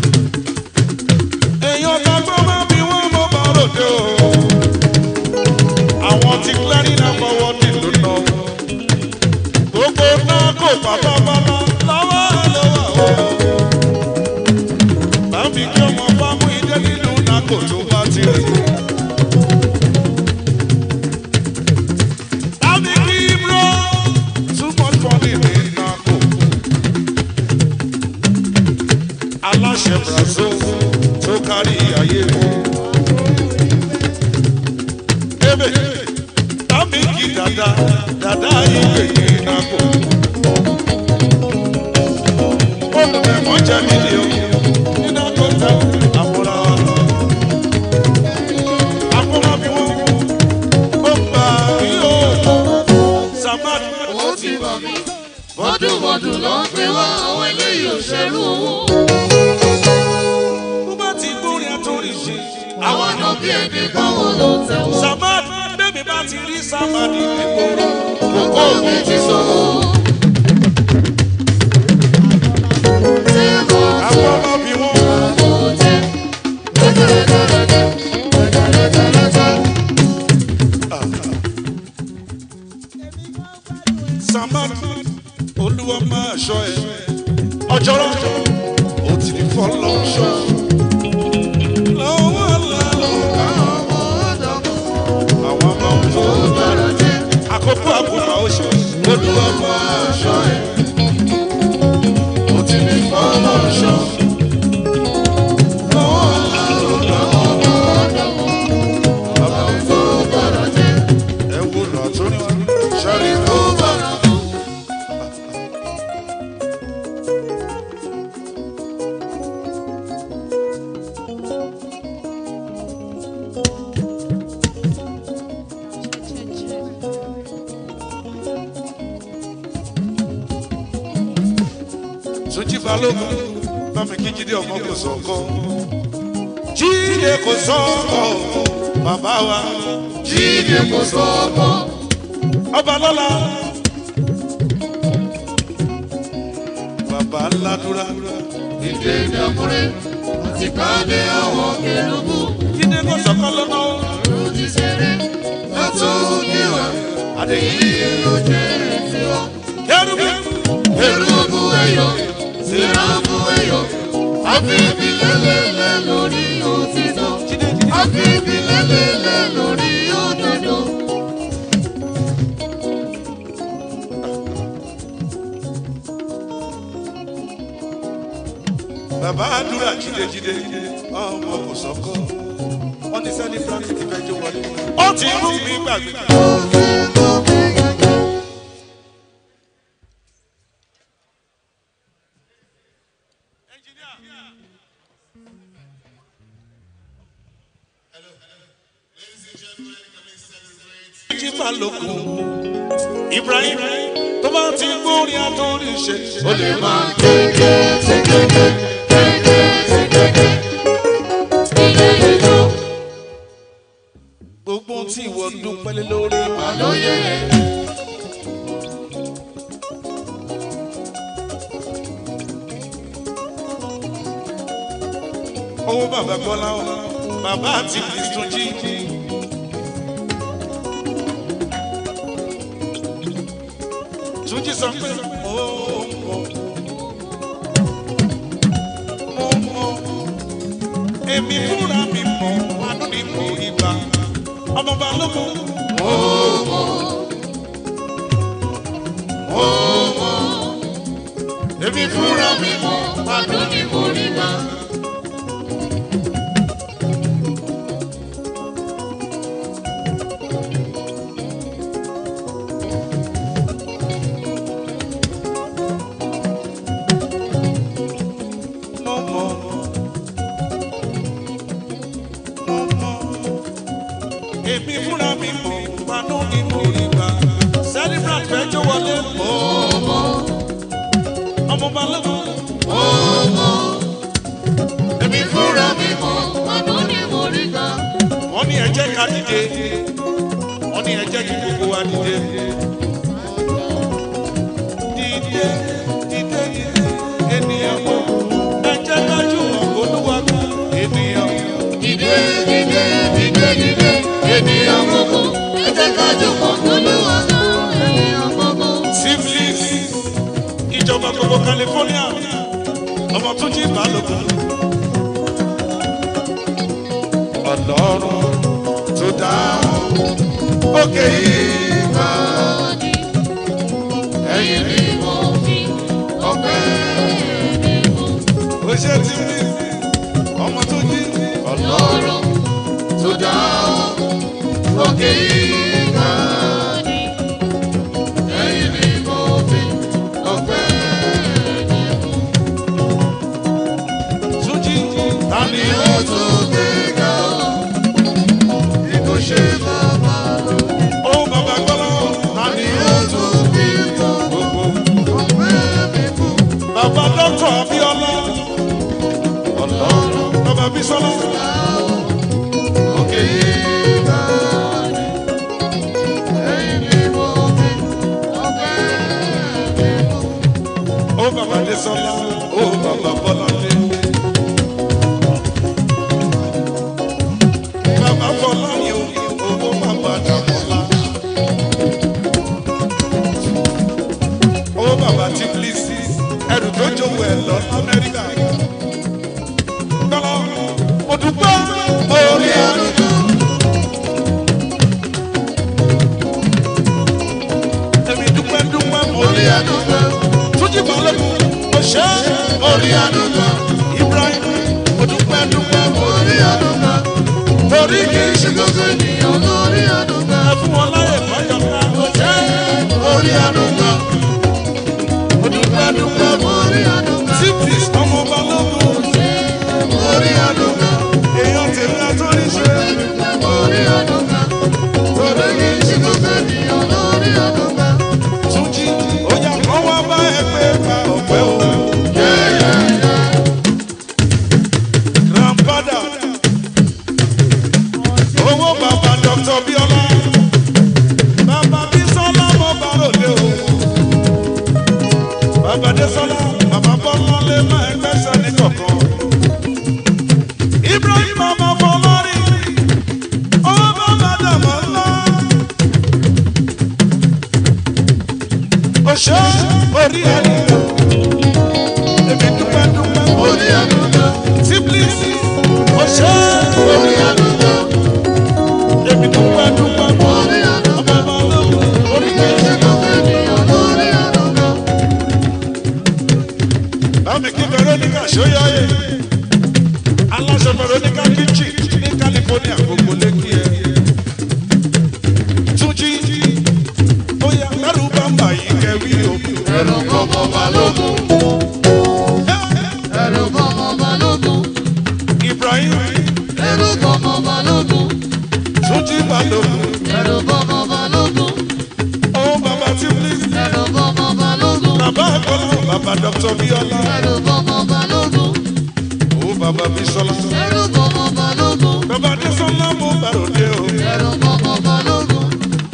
èèyàn tàgbọ́n má bí wọ́n mọ́ bá ròde o. àwọn tí clearing náà fọwọ́ nílùú náà. gbogbo náà kò pátápátá lọ́wọ́ ẹ lọ́wọ́ o. bámi kí ọmọ bá mú ilé nínú náà kò tó bá ti rí. bámi kí bro too much money ní náà kò. aláṣẹ brazil tó kárí ayé mi. ebe bámi kí dada dada ìwé yìí náà kò. olùmẹ̀mọ́ jẹ́ mílíọ̀nù nínú àkọ́tà àmúra. àkọ́mọ́ bí wọ́n ó gbà mí o. samad Ó ti bọ̀ mí. Bọ́dúnbọ́dún ló ń pè wá àwọn eléyìí ò ṣerú owó. bó bá ti gbórin àtúrí ṣe. Àwọn ọ̀nà bí ẹni báwo ló tẹ̀wọ́. samad bẹ́ẹ̀mi bá ti rí samad ìgboro. Kókó mi ti sọ̀rọ̀. Ṣé mo àkọ́mọ́ bí wọ́n. mo jẹ́? Gẹ́gẹ́rẹ́gẹ́rẹ́gẹ́. Gẹ́gẹ́rẹ́gẹ́rẹ́gẹ́. samad olúwa máa ṣọ ẹ ọjọ́rọ́ ó ti ní fọlọ́ ṣọ. lọ́wọ́ lálọ́ àwọn ọmọ tó Bọ̀rọ̀ jẹ́. àkókò àkókò oṣù olúwa máa ṣọ ẹ ó ti ní fọlọ́ ṣọ. lọ́wọ́ lálọ́ Bọ̀rọ̀ jẹ́. ẹ wo lọ tó ní wọn ṣẹ́rí kó bá. Túnjí Balógun bámi kí Jídé ọmọ kò sọ̀kọ́. Jídé kò sọ̀kọ́ bàbá wa. Jíde kò sọ́kọ́. Ọba lọ́la. Bàbá Ládúrà. Ìdè ìdàkúrẹ́ àti káàdé àwọn kẹlùbù. Jídé kò sọ̀kọ́ lọ́nà. Ọ̀run ti ṣeré. Látún níwà. Adéyí. Ló jẹ́ tiwa. Kẹ́rùbí. Èrúbù ẹ̀yọ̀. Sìràbù ẹ̀yọ̀. Àfihàn lẹ́lẹ́lẹ́ lórí òtítọ́. Jídé Jídé. Àfihàn lẹ́lẹ́lẹ́ lórí òdodo. Bàbá Àdúrà Jídé Jídé. Ọmọ kò sọ̀kọ́. Wọ́n ní sẹ́ni Francis ti fẹ́ jó wọlé. Ó ti mú mi gbàgbé. Jí Balógun. Ibrahim tó bá ti gbórin àtúrí ṣe. Ó lè máa Kéké sí kéké. Kéké sí kéké. Ilé ìjọ. gbogbo tí ìwọ dúpẹ́ lé lórí. Àlóyè. owó bàbá gbọ́lá o bàbá àti ìtúnjí. túnjí sọ pé mo mọ mo mọ èmi fúnra mi mọ wánú ni mo ibà ọmọ balógun. mo mọ mo mọ èmi fúnra mi mọ̀ àánú ni mo rí gbà. mo mọ̀ mo mọ̀ èmi fúnra mi mọ̀ àánú ni mo rí gbà celebrate fẹjọ́ wọlé mọ̀ ọmọ balógun èmi fúnra mi mọ̀ àánú ni mo rí gbà. wọ́n ní ẹ jẹ́ ká dìde wọ́n ní ẹ jẹ́ kí gbogbo wa dìde. Dìde dìde dìde ènìyàn mọ̀ ẹ jẹ́ ká jùmọ̀ olúwa gbọ́ ènìyàn. Dìde dìde dìde dìde ènìyàn gbogbo ẹ jẹ́ ká jùmọ̀ Olúwa gbà ènìyàn gbogbo. Syphilis ìjọba gbogbo California ọmọ tó jí balógun. Ọlọ́run tó dáhùn òkè yìí bá Ẹ̀yin ni mo fi ọpẹ́ mi mú. ó ṣe tí mi ọmọ tó jí Ọlọ́run tó dá òkè ìgbà ni. Ẹ̀yin ni mo fi ọpẹ́ mi mú. tó jí tani ó Ó tó gbéga bí kò ṣe bàbá lókè. ó bàbá gbọ́dọ̀ tani ó Ó tó bí mo gbogbo. ọpẹ́ mi mú. Bàbá dọ́kítọ̀ Abíọ́lá Ọlọ́run bàbá Bísọ́lá òkè ìgbà ni. Ẹ̀yin ni mo fi ọpẹ́ mi mú. ó bàbá Désọ́lá ó bàbá Bọ́láńdé. Bàbá Fọláyé owó bàbá Dàmọ́lá. Ó bàbá Tíblísì ẹrù tó jòwó ẹ̀ lọ Amẹ́ríkà. Bọ́lá mo dúpẹ́ orí àdúgbò. Èmi dúpẹ́ dúpẹ́ orí àdúgbò. Túnjí Balógun mo ṣe orí àdúgbò. Ibrahim mo dúpẹ́ dúpẹ́ orí àdúgbò. Torí kì í ṣe gbogbo ènìyàn lórí àdúgbò. ẹ fún wọn láyè fọyọ̀ ká. Mo ṣe orí àdúgbò. Mo dúpẹ́ dúpẹ́ Orí àdúgbò. Sípìs ọmọ Balógun. Orí àdúgbò. Èèyàn tèmi àtúrí ṣe. Orí àdúgbò. Torí kì í ṣe gbogbo ènìyàn lórí àdúgbò. Túnjí ó yà kọ́ wá bá ẹ pé pa ọ̀pẹ́ o. Grandfather. Owó bàbá Dr. Bíọ́lá. Bàbá Bísọ́lá mọ bàròdé o. Bàbá Désọ́lá, bàbá Bọ́lá lè má ẹgbẹ́sẹ̀ ní kọ̀ọ̀kan. Ibrahim ọmọ Fọlọ́rì. Owó bàbá Dàmọ́ ńlá. Òṣè orí ẹni. Èmi dúpẹ́ dúpẹ́ Orí àdúgbò. Tíblísì. Òṣè Orí àdúgbò. èmi dúpẹ́ dúpẹ́ Orí àdúgbò. ọmọ balógun orí Kì í ṣe gbogbo ènìyàn lórí àdúgbò. bámi kí veronica ṣóyáyé aláṣọ veronica kitchen ní california gbogbo lẹ́kì ẹ̀ túnjí bóyá lẹ́rù bá ń bà yín kẹwí o. Ẹ̀rù kọ́mọ balógun. Ẹ̀rù kọ́mọ balógun. ibrahim Ẹ̀rù kọ́mọ balógun. túnjí balógun Ẹ̀rù kọ́mọ balógun. ó bàbá tíblísì Ẹ̀rù kọ́mọ balógun. bàbá àgbọ̀lá bàbá dr bíọ́lá Ẹ̀rù kọ́mọ balógun. ó bàbá bísọ́lá Ẹ̀rù kọ́mọ balógun. bàbá désọ́lá mú bàròdé o. Ẹ̀rù kọ́mọ balógun.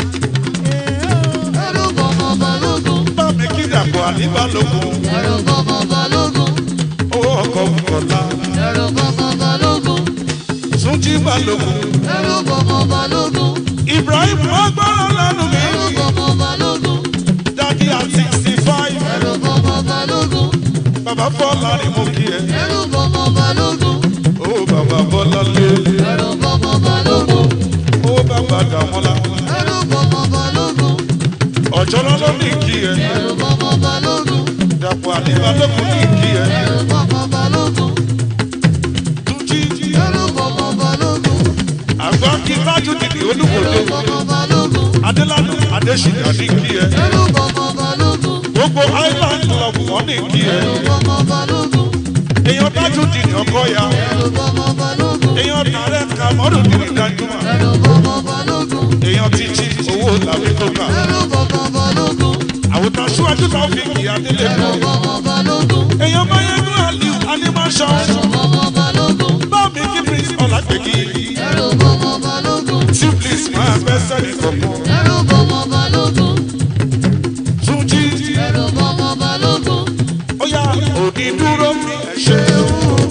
Ẹ̀rù kọ́mọ balógun. bámi kí dàpọ̀ àní balógun Ẹ̀rù kọ́mọ balógun. owó ọkọ̀ kọ̀ọ̀la Ẹ̀rù kọ́mọ balógun. túnjí balógun. Ẹ̀rù kọ́mọ balógun. Ibrahim agbára lẹ́nu mi. Ẹ̀rù kọ́mọ balógun. Dádì at sixty five. Ẹ̀rù kọ́mọ balógun. Bàbá Bọ́lá ni mo kí ẹ. Ẹ̀rù kọ́mọ balógun. Ó bàbá Bọ́lá lé. Ẹ̀rù kọ́mọ balógun. Ó bàbá Dàmọ́lá. Ẹ̀rù kọ́mọ balógun. Ọ̀jọ́lá ló ní kí ẹ. Ẹ̀rù kọ́mọ balógun. Dàpọ̀ àdìbàdókun ní ìkí ẹ. ẹrù bọ́mọ balógun Túnjí ẹrù bọ́mọ balógun àgbà kí tájú dìde olúkòdó. ẹrù bọ́mọ balógun Adélànà Adéṣìnà ní ìkí ẹ. ẹrù bọ́mọ balógun Gbogbo Island Club wọ́n ní ìkí ẹ. ẹrù bọ́mọ balógun Èèyàn tájú dìde ọkọ ya. ẹrù bọ́mọ balógun Èèyàn tààrẹ Kàmọ́rù dìde dájúmọ̀. ẹrù bọ́mọ balógun Èèyàn títí owó tàbí kókà. ẹrù bọ́mọ balógun Àwòtán síwájú náà fi kì í Adélé ẹrù lọ. bọ́mọ balógun Èèyàn Máyégún Aliu Animation. ẹrù bọ́mọ balógun Báàmì kí Prince Ọlágbèkì. ẹrù bọ́mọ balógun Simplis máa bẹ́ sẹ́ni kọ̀ọ̀kan. ẹrù bọ́mọ balógun Túnjí ẹrù bọ́mọ balógun ó yá òní dúró mi ẹ̀ ṣe o.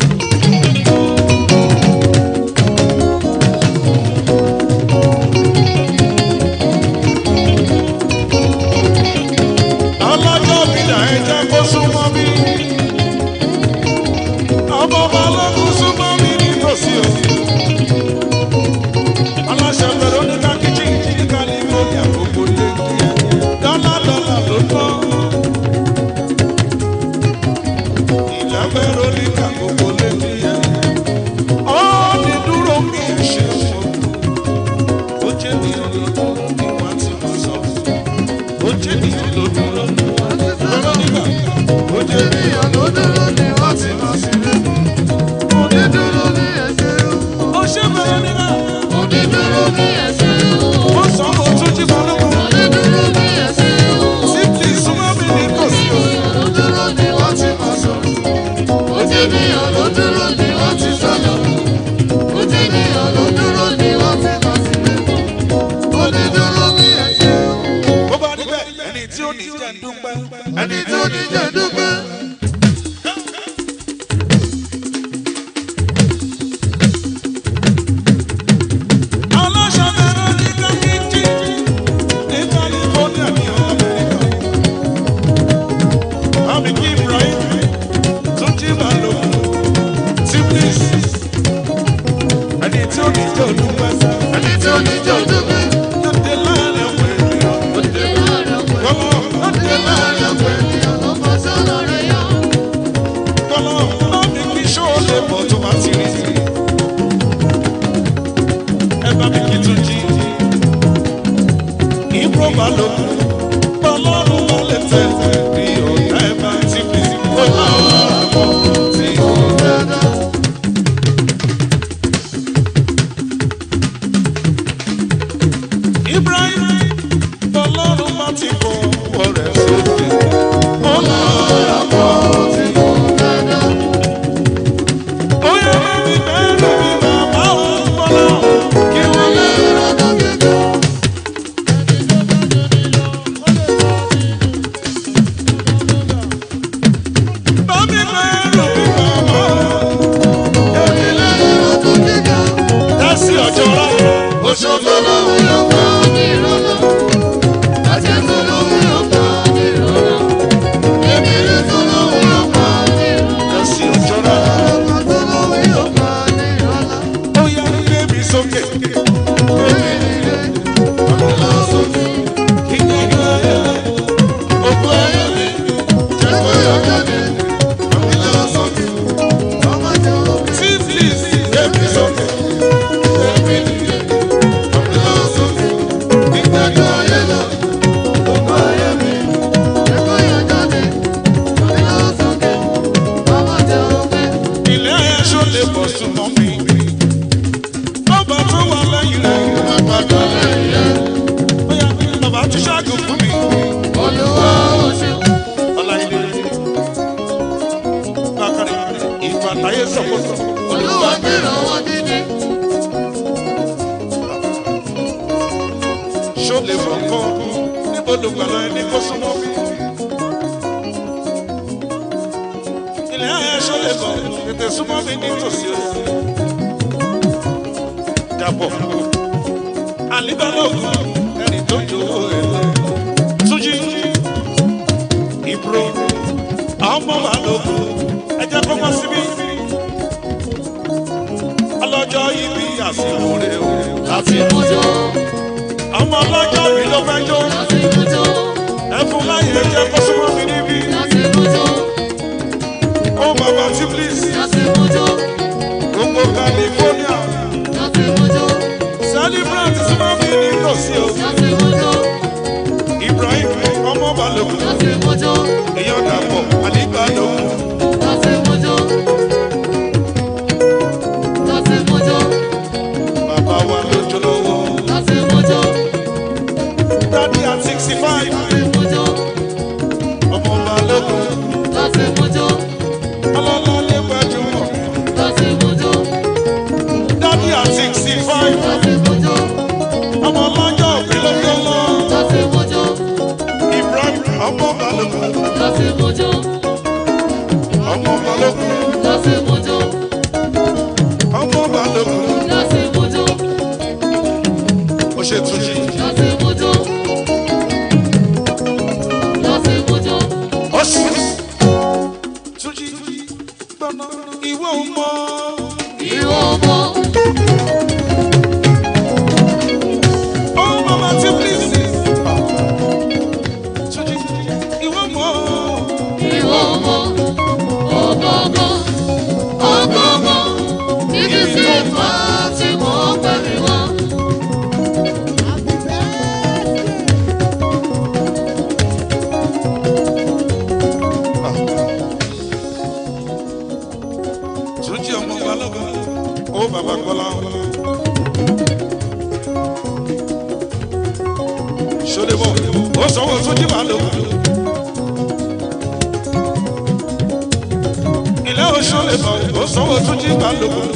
Ọlọ́jọ́ bìlà ẹ jẹ́ kó súnmọ́ mi. Ọmọ balógun súnmọ́ mi nítòsí o. Aláṣẹ Veronica kitchen ní California gbogbo lé kí ẹ. Dọ́là dọ́là ló tán. Ìlà Veronica gbogbo lé kí ẹ. Ó ní dúró mi ẹ̀ ṣe o. Ó jẹ́ mi ọlọ́dún ní wọ́n ti mọ̀ sọ. Ó jẹ́ mi ọlọ́dún Veronica. Ó jẹ́ mi ènìyàn ló dúró ní wọ́n ti lọ sílé onídúró ní ẹsẹ̀ ó ṣe Veronica. onídúró ní ẹsẹ̀ Ó sọ mo tún jí balógun. onídúró ní ẹsẹ̀ Simply súnmọ́ mi ní tòsí o. ló dúró ní wọ́n ti mọ̀ sọ onídìyàn ló dúró ní wọ́n ti sọ̀lọ̀ onídìyàn ló dúró ní wọ́n ti lọ sílé onídúró ní ẹsẹ̀ Bó bá níbẹ̀, ẹni tí ó ní jẹ́ ń dúpẹ́. ẹni tó ní jẹ́ dúpẹ́. Aláṣẹ Veronica Kìtì ní California ní Amẹ́ríkà. Àmì kí Ibrahim tún jí máa lò Simplis. Ẹni tí ó ní jẹ́ òdúpẹ́. ẹni tó ní jẹ́ dúpẹ́. Yóò dé láàrin àwọn ènìyàn. òde láàárọ̀ pẹ̀lú. Kọ́lọ́, yóò dé láàrin àwọn ènìyàn. ènìyàn ló fọ́ sọ́lọ́ rẹ̀ yọ. Kọ́lọ́, àmì kí ṣó lè bọ̀ tó bá ti rí sí. Ẹ bá mi kí tún jí. Ìbúrò bá lókun. Ọlọ́run wà lè tẹ̀lé bí ọ̀gá ẹ̀ bá ti fi sí. Ó máa ń rà pọ̀ tí ó dáadáa. Ibrahim ọlọ́run má ti kọ ọwọ́ rẹ̀ sókè. Ó máa ń rà pọ̀ tí ó dáadáa. Bóyá mi bẹ́ẹ̀ mi bàbá òun gbọ́dọ̀ kí wọ́n lè rà lọ́gẹ̀dẹ̀. Bámi bẹ́ẹ̀ mi bàbá èmi lè rà lọ́gẹ̀dẹ̀. Dásí ọjọ́ rẹ̀. Òṣogbo lòun yóò pa ní ìrọ̀lọ́. Àjẹsọ lòun yóò pa ní ìrọ̀lọ́. Èmìrì tó lòun yóò pa ní ìrọ̀lọ́. Dásí ọjọ́ rẹ̀. Ọlọ́pàá tó lòun yóò pa ní ìrọ̀lọ́. Ó yá gbé mi sókè. Èmìrì rẹ̀ Lọ sókè. Kí ni ìlú ayé rẹ̀? Òkú ayé mi. jẹ́ kó yọ jáde. Àmì lọ sókè. Ọmọ jẹ́ òkè. Simplis gbé mi sókè. Èmìrì rẹ̀ àmì lọ sókè. Ìgbàgbọ́ ayé lọ. Ọmọ ayé mi. Jẹ́ kó yọ jáde. Àmì lọ sókè. Ọmọ jẹ́ òkè. Ilé ayé ṣó lè bọ̀ súnmọ́ mi. Bàbá tó wà lẹ́yìn rẹ̀ yóò máa padà lẹ́yìn rẹ̀. Ó yá bàbá ti ṣáàgùn fún mi. Olúwa ó ṣeun. Ọláyé Bákàrẹ̀ ìgbà táyé sọ̀kòtò. Olúwa gbèrò wọn dídí. Ṣó lè bọ̀ kọ́ níbo ló gbà láyé ní kó súnmọ́ mi. Ilé ayé ṣó lè bọ̀ tètè súnmọ́ mi nítòsí o. Dàpọ̀ àlíbálògùn ẹni tó jòwó ẹ̀ lọ. Túnjí ìbúrò ọmọ balógun ẹ jẹ́ kó wá síbí. Ọlọ́jọ́ ibi àsìkò rẹ̀ o. Láti mújó, Ọmọ ọlọ́jọ́ mi ló fẹ́ jó. láti mújó, Ẹ fún láyé ẹ jẹ́ kó súnmọ́ mi níbí. láti mújó, mọ. ìwọ mọ̀. Oh, mama, ti please. Soji, ìwọ mọ. Ìwọ mọ̀. Ọ̀gọ̀ngọ̀. Ọ̀gọ̀ngọ̀. Ibi tí ìfà tí mo gbà mí wá. Soji ọmọ balógun. Ó bàbá Kọ́lá. Ṣọlẹ́bọ̀, ó sanwó Soji balógun. Ilé oṣọlẹ́bọ̀, ó sanwó Soji balógun.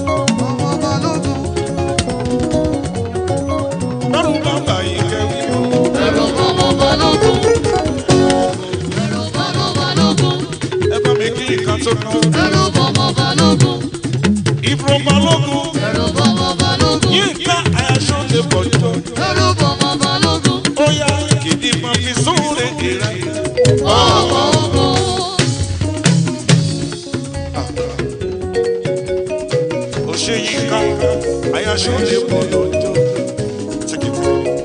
Lọ́rùn bàbá yìí kẹ́wì. Ẹ̀rọ bọ́mọ balógun. Ẹ̀rọ bọ́mọ balógun. Ẹ bá mi kí nǹkan tó kàn. Ẹ̀rọ bọ́mọ balógun. Ìbùrọ̀ balógun. Ẹ̀rọ bọ́mọ balógun. Yínká Ayáṣọ́lẹ́bọ̀ jọ. Ẹ̀rọ bọ́mọ balógun. Ó yá kìdí máa fi sóore ìrẹ́. Ọ̀gọ̀ngọ̀. ó ṣe yínká ayaṣọ lè pọ̀ lọ́jọ́ tìkìtì.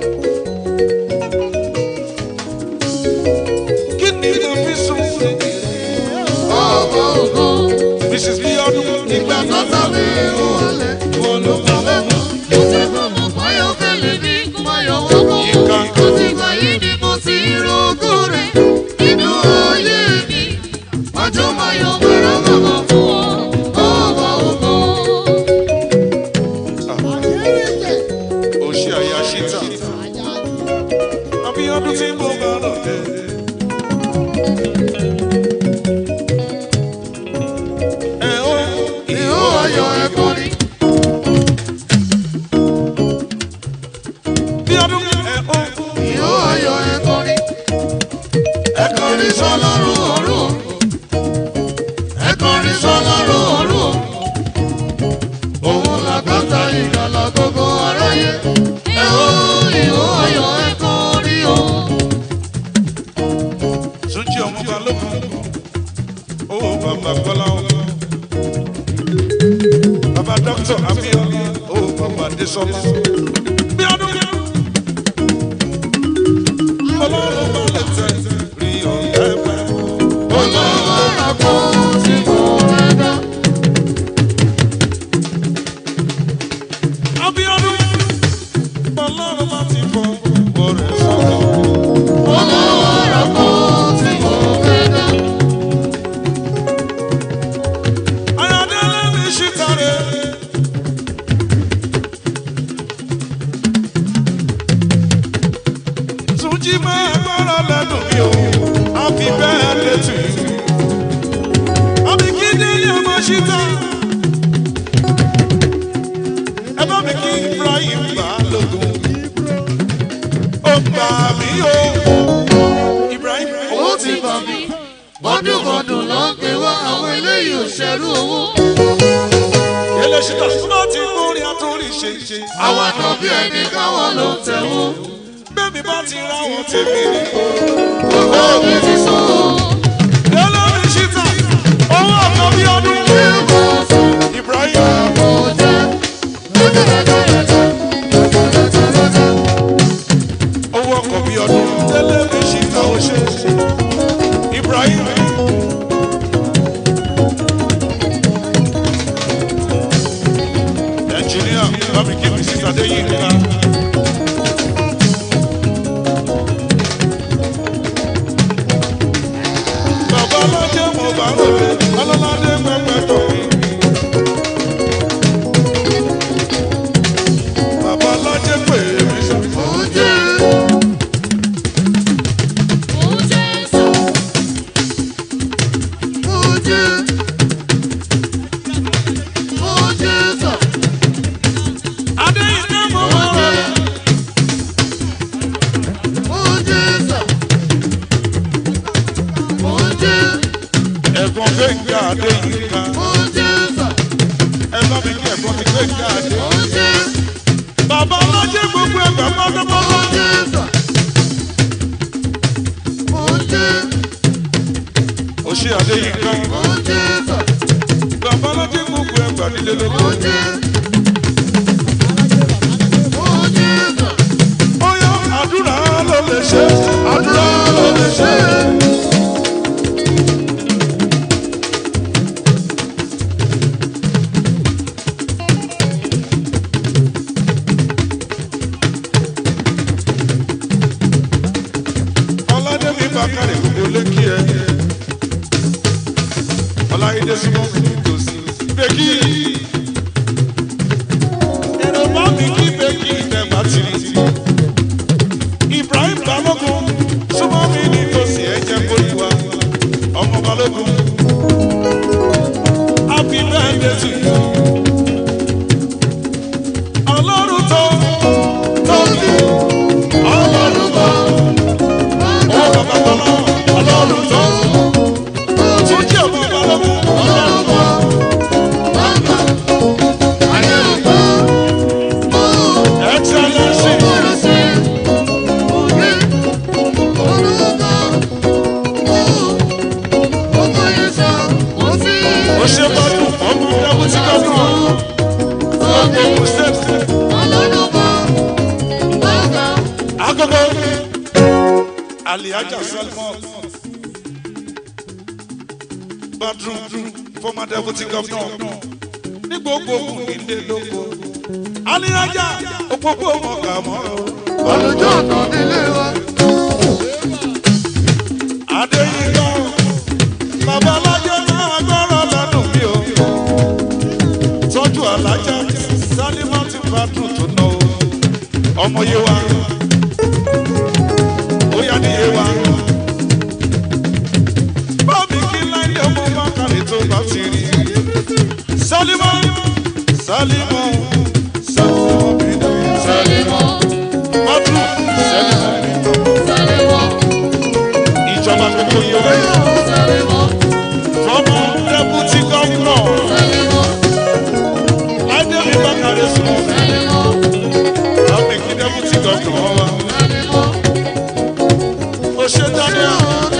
kí ni mo fi sùn Ọ̀gọ̀ngọ̀. mrs bíọ́dún nígbà Bàbá mi ò wọlé. wọn ló bá wọn mọ́. Mo ti gbọ́mọ̀ fáyọ́kẹ́lẹ́ ní kó má yọ wọ́pọ̀. Yínká. Àti ìgbà yìí ni mo ti rógó rẹ̀ nínú ayé mi. Ọjọ́ máa yọ wẹ̀rẹ̀ bàbá fún ọ. Ọba ògo. ó ṣe àyàṣítà abíọ́dún tí mo bá lọ dé. ẹ ó Ìhó ayọ̀ ẹ̀kọ́ ni. bíọ́dún ẹ ó Ìhó ayọ̀ ẹ̀kọ́ ni. Ẹ̀kọ́ ni sọ́lọ́run ọ̀run. Ẹ̀kọ́ ni sọ́lọ́run ọ̀run. Òun làgbàtà ìgbàlà gbogbo aráyé. Ẹ ó ìhó ayọ̀ ẹ̀kọ́ ni o. Túnjí ọmọ balógun ó bàbá Kọ́lá o. Bàbá dókítà Abíọ́lá ó bàbá Adésọ́lá. Bíọ́dún Ọlọ́run bá lè tẹ̀ rí ọ̀rẹ́ pẹ́. Olówó kò sí kò rẹ́dá. Abíọ́dún Ọlọ́run bá ti fọ ọ̀rẹ́ sọ̀rọ̀. Olówó kò sí kò rẹ́dá. Ayọ̀délé mi ṣì tàrẹ́. Túnjí máa gbọ́rọ̀ lẹ́nu mi o, happy birthday to you. Àbí kí Délé ọmọ ṣì tà. Ẹ bá mi kí Ibrahim Balógun. Ó gbà mí o. Ibrahim Owó ti bà mí. Bọ́dúnbọ́dún ló ń pè wá àwọn eléyìí ò ṣẹ́rú owó. Délé ṣì tà. Tó bá ti gbórin àtúrí ṣe ṣe. Àwọn àna bí ẹni káwọn ló ń tẹ̀wó. Bẹ́ẹ̀ni bá ti ra wọn tèmi ni. Owó mi ti sọ. Délé mi ṣì tà. Owó ọ̀kan bí ọdún. Ṣé mo sùn? Ibrahim. Mo jẹ́. Lọ́jọ́lọ́jọ́lọ́jọ́. Lọ́jọ́lọ́jọ́lọ́jọ́. owó ọkọ̀ bíi ọdún tẹ́lẹ̀ mi ṣì ta ó ṣe Ibrahim. ẹnjìníà bámi kí mi síta dé yìí ká. bàbá ọlọ́jẹ́ mo bá lòdì ọlọ́ládé pẹ́pẹ́ tó mi. bàbá ọlọ́jẹ́ pè mí sọ. Mo jẹ́. Mo jẹ́ sọ. Mo jẹ́. Mo jẹ́ sọ. adéyìnká mo Mo wọ́n jẹ́. rẹ̀. Mo jẹ́ sọ. Mo jẹ́. ẹ̀gbọ́n gbẹ̀ngà adéyìnká Mo jẹ́ sọ. ẹ bá mi kí ẹ̀gbọ́n ti gbẹ̀ngà adé. Mo jẹ́. bàbá ọlọ́jẹ́ gbogbo ẹgbẹ́ Mo pátápátá. jẹ́ sọ. Mo jẹ́. ó ṣe adéyìnká Mo jẹ́ sọ. gbà bàbá alájẹ gbogbo ẹgbàá nílé lóko. Ó jẹ́. Ó jẹ́ gbà. bóyá àdúrà ló lè ṣe àdúrà ló lè ṣe. ọládẹ́mi bàkàrẹ̀ gbogbo lékì ẹ ọláyédè súnmọ́ mi nítòsí bẹ́kì èrò bá mi kí bẹ́kì ìdẹ́gbà tìrì ibrahim balógun súnmọ́ mi nítòsí ẹ̀jẹ̀ kórìíwá ọmọ balógun happy birthday to you ọlọ́run tó tóbi ọlọ́run tó ọmọ bàbá tọ́lá ọlọ́run tó tún jẹ́ ọmọ balógun ọlọ́run tó. Excellency, ó ṣe gbádùn ọmọ deputy governor Ogun State. Agogo Aliaja Salmon Badru former deputy governor ní gbogbo ògùn nílé lóko. Aliaja òpópó mọ̀gà mọ́. Olùjọ́ ọ̀tọ̀ nílé wa. Adéyínká bàbá alájọ náà gbọ́rọ̀ lẹ́nu mi o. Tọ́jú alájà Sálímọ́tì Badru tó ná o. Ọmọ yé wa. Ó yá ní yé wa. Bọ́ọ̀mì kí láyé ọmọ bá kàlẹ́ tó bá ti rí. Sálímọ́ Sálímọ́ Sálímọ́ mi náà. Badru Sálímọ́ mi náà. Ìjọba gbogbo yẹ wáyé. Former deputy governor Adémi Bákàrẹ́ sùn. Àmì kí deputy governor wá. Ó ṣe Daniel.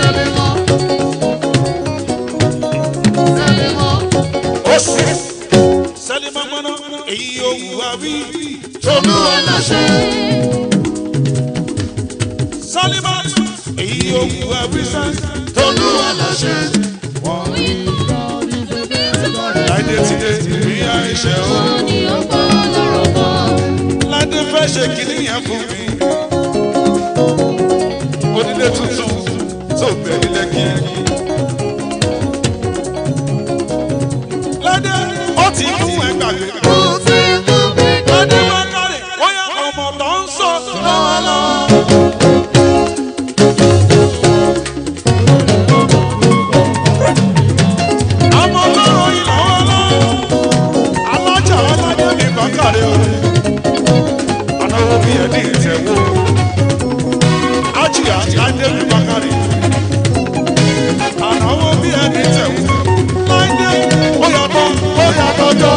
Ó sì. Sẹ́límà mọ́nà èyí yóò wù wá wí. Olúwa láṣẹ. Sálímà èyí yóò wù wá wí sẹ́. Olúwa láṣẹ. Láìdé ti dé ìrí àìṣẹ́ o. Láìdé fẹ́ ṣe kìíní yẹn fún mi. Onílé tuntun tó bẹ̀ ní lẹ́kì. Láìdé ó ti mú ẹgbàgbé. Mo ti mú mi Láìdé bá kárẹ̀ bóyá ọmọ tó ń sọ lọ́wọ́lọ́wọ́. Ọmọ ọlọ́run yìí lọ́wọ́lọ́wọ́. Alájà alájà mi bá kárẹ̀ o. Anáwó bí ẹni ìtẹ̀wó. Ájìyà Láìdé mi bá kárẹ̀. Anáwó bí ẹni ìtẹ̀wó. Láìdé ó yàtọ̀ ó yàtọ̀ jọ.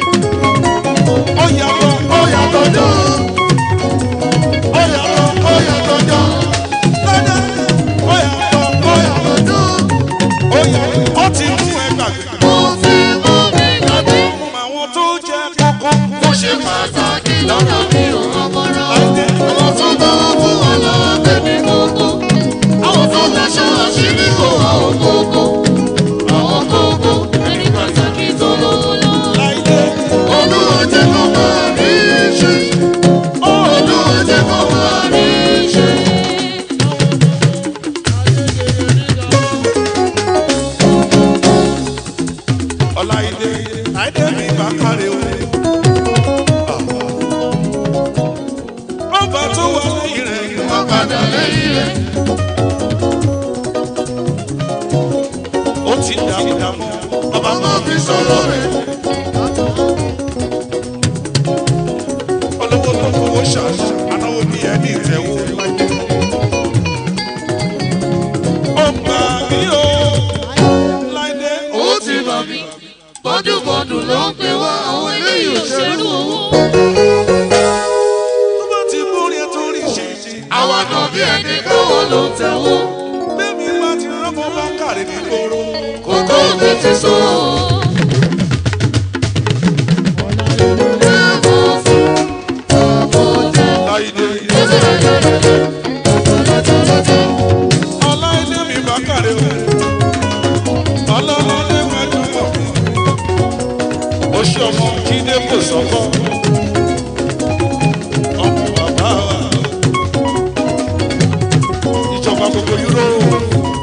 Ó yàtọ̀ ó yàtọ̀ jọ. Ó yàtọ̀ ó yàtọ̀ jọ. Láìdé ó yàtọ̀ ó yàtọ̀ jọ. Ó yàtọ̀ ó ti mú ẹ gbàgbé. Mo ti mú mi gbàgbé. Mo mọ àwọn tó jẹ́ kókó. Mo ṣe pàtàkì lọ́dọ̀ mi ò ọmọràn. Àwọn tó bá wà fún wa lọ́wọ́ tẹ̀mí gbogbo. Àwọn tó daṣọ àṣírí kò wá ògógó. Àwọn gbogbo ẹni pàtàkì tó lówó lọ́wọ́. Láìdé Olúwa jẹ́ kó máa rí ṣe. Olúwa jẹ́ kó máa rí ṣe. Ọláìdé Láìdé mi bá kárẹ̀ o. Bàbá tó wà lẹ́yìn rẹ̀ yìí wá padà lẹ́yìn rẹ̀. Ó ti dààmú dààmú. Bàbá máa fi sọ̀rọ̀ rẹ̀. Olówó tó fowó ṣàṣà, anáwó bí ẹni ìtẹ̀wó láìdé. Ó gbà mí o, Láìdé. Ó ti bà mí. Bọ́dúbọ́dù ló ń pe wá àwọn eléyìí òṣèlú owó. Tó bá ti múrí ẹ torí ṣe ṣe. Àwa náà bí ẹni kówó ló ń tẹ̀wó. Bẹ́ẹ̀ni bá ti rọ́mọ bá kàrí ní gbòòrò. Kókó òbí ti so. ṣe ọmọ jíde kò sọ́kọ́ ọmọ bàbá wa ìjọba gbogbo yúróòpù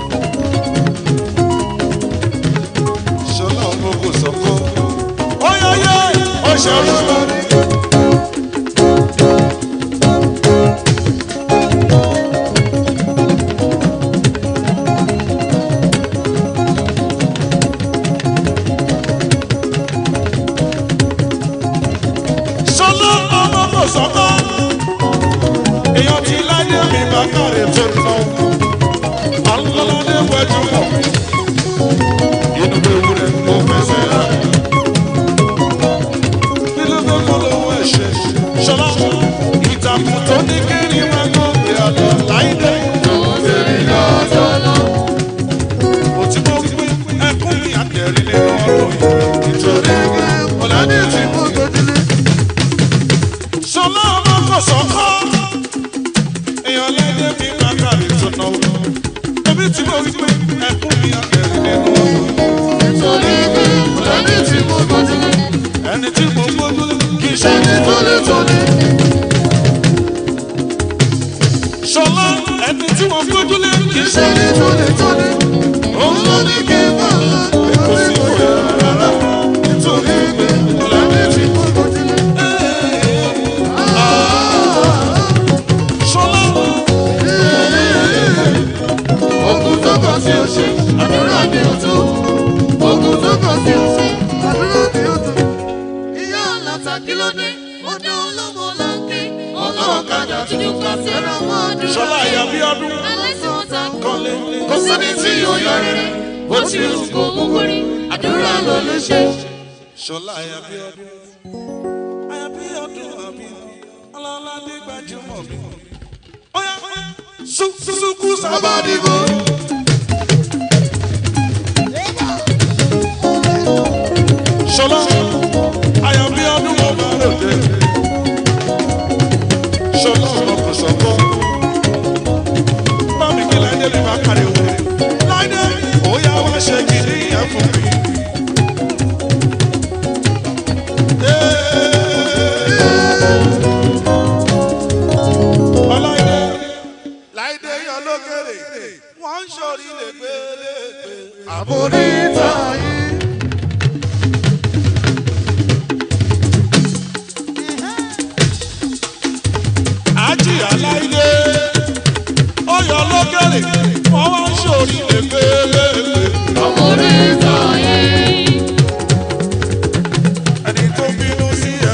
ṣọlá ọmọ kò sọ́kọ́ ọyọyọ ọṣẹrú. ṣọlá ọmọ kò sọ́kọ́ èèyàn ti láyé mi bá kàrè tó ná alọ́ládé wẹ́jú mọ̀ inú bẹ́ẹ̀ wúrẹ́ mo fẹsẹ̀ rà nínú bẹ́ẹ̀ kọ́ lówó ẹ̀ṣẹ̀ ṣọlá ìtàkùn tó ní kiri máa ń gbé àlọ́ láìdé òtí mo gbé ẹkún mi àtẹ̀rí nínú ọdún yìí nítorí ọ̀làdé tí mo gbójúlé sọlá ọmọ kò sọkọ èèyàn lẹdẹ mi máa kárí tó náwó ẹbí tí mo wí pé ẹkún mi àgẹrẹ nínú ẹni tí mo gbójú kì í ṣe ní tólétólé. sọlá ẹni tí mo gbójú lé kì í ṣe ní tólétólé. òun ló ní kí n bá kò sí ìwé rárá nítorí pé ọ̀làdé tí mo gbójú lé. sọlá. Ogun tó kọ sí òṣè, àdúrà ni ó tó. Ogun tó kọ sí òṣè, àdúrà ni ó tó. Ìyá ọ̀làtà kí ló dé? Ó dán olómo láńké. Ọlọ́ọ̀kadà tí ó kà sẹ́ra mọ́ àdúrà. sọlá ìyá bí ọdún Ẹlẹ́sìn wọn ta kọ́. kọ́lé. Kò sẹ́ni tí yóò yọ rere. Bó ti rù kó mú kórè. Àdúrà ló lè ṣe. Ṣọlá Ayabíọ́dún. Ayabíọ́dún àbí Ọlọ́ládé gbajúmọ̀ mi. Ọ̀yá sùkú sábàdìbò. Ṣọlá Ayabíọ́dún mo máa ròde. Ṣọlá ọmọ kò sọ́kọ́. Bámi kí Láìdé lè máa kárí òun. Láìdé, ó yá wá ṣe kìíní yẹn fún mi. Ọláìdé. Láìdé yan lókèrè, wọ́n ń ṣorí lẹ́gbẹ̀lẹ́gbẹ̀. Àbórí tàyí. Ájì Aláìdé, ó yan lókèrè, wọ́n wá ń ṣorí lẹ́gbẹ̀lẹ́gbẹ̀. Orí ìtàyè. Ẹni tó bínú sí ẹ.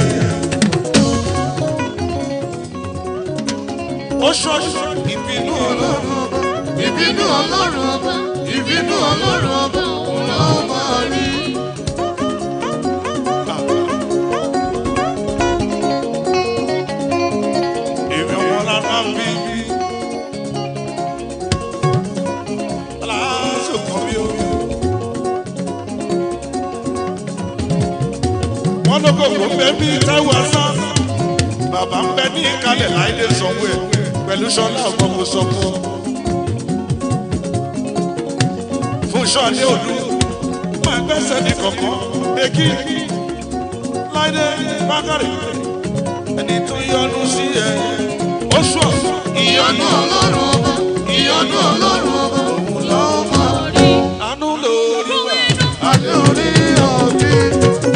Ó ṣọ́ṣọ́ ìbínú ọlọ́run ọba. Ìbínú ọlọ́run ọba. Ìbínú ọlọ́run ọba. Òun ló máa rí. Èmi ọmọ lára ń bí. Aláṣọ kan bí o. Wọ́n ló kòkó ń bẹ bí Táíwò Asán. Bàbá ń bẹ ní ìkàlẹ̀ láìdé sanwó ẹ̀ pẹ̀lú Ṣọlá ọ̀gbọ́n mo sọ fún ọ. Fún Ṣọ́ọ̀dé òdu, máa gbẹ́sẹ̀ ní kọ̀ọ̀kan, èkì, láìdé, bákàrẹ̀ ẹni tó yọnu sí ẹ oṣù ọ̀sán Ìyọ́nú ọlọ́run ọba. Ìyọ́nú ọlọ́run ọba. Òun ló máa rí. àánú lórí wa Adé orí ọ̀gbìn.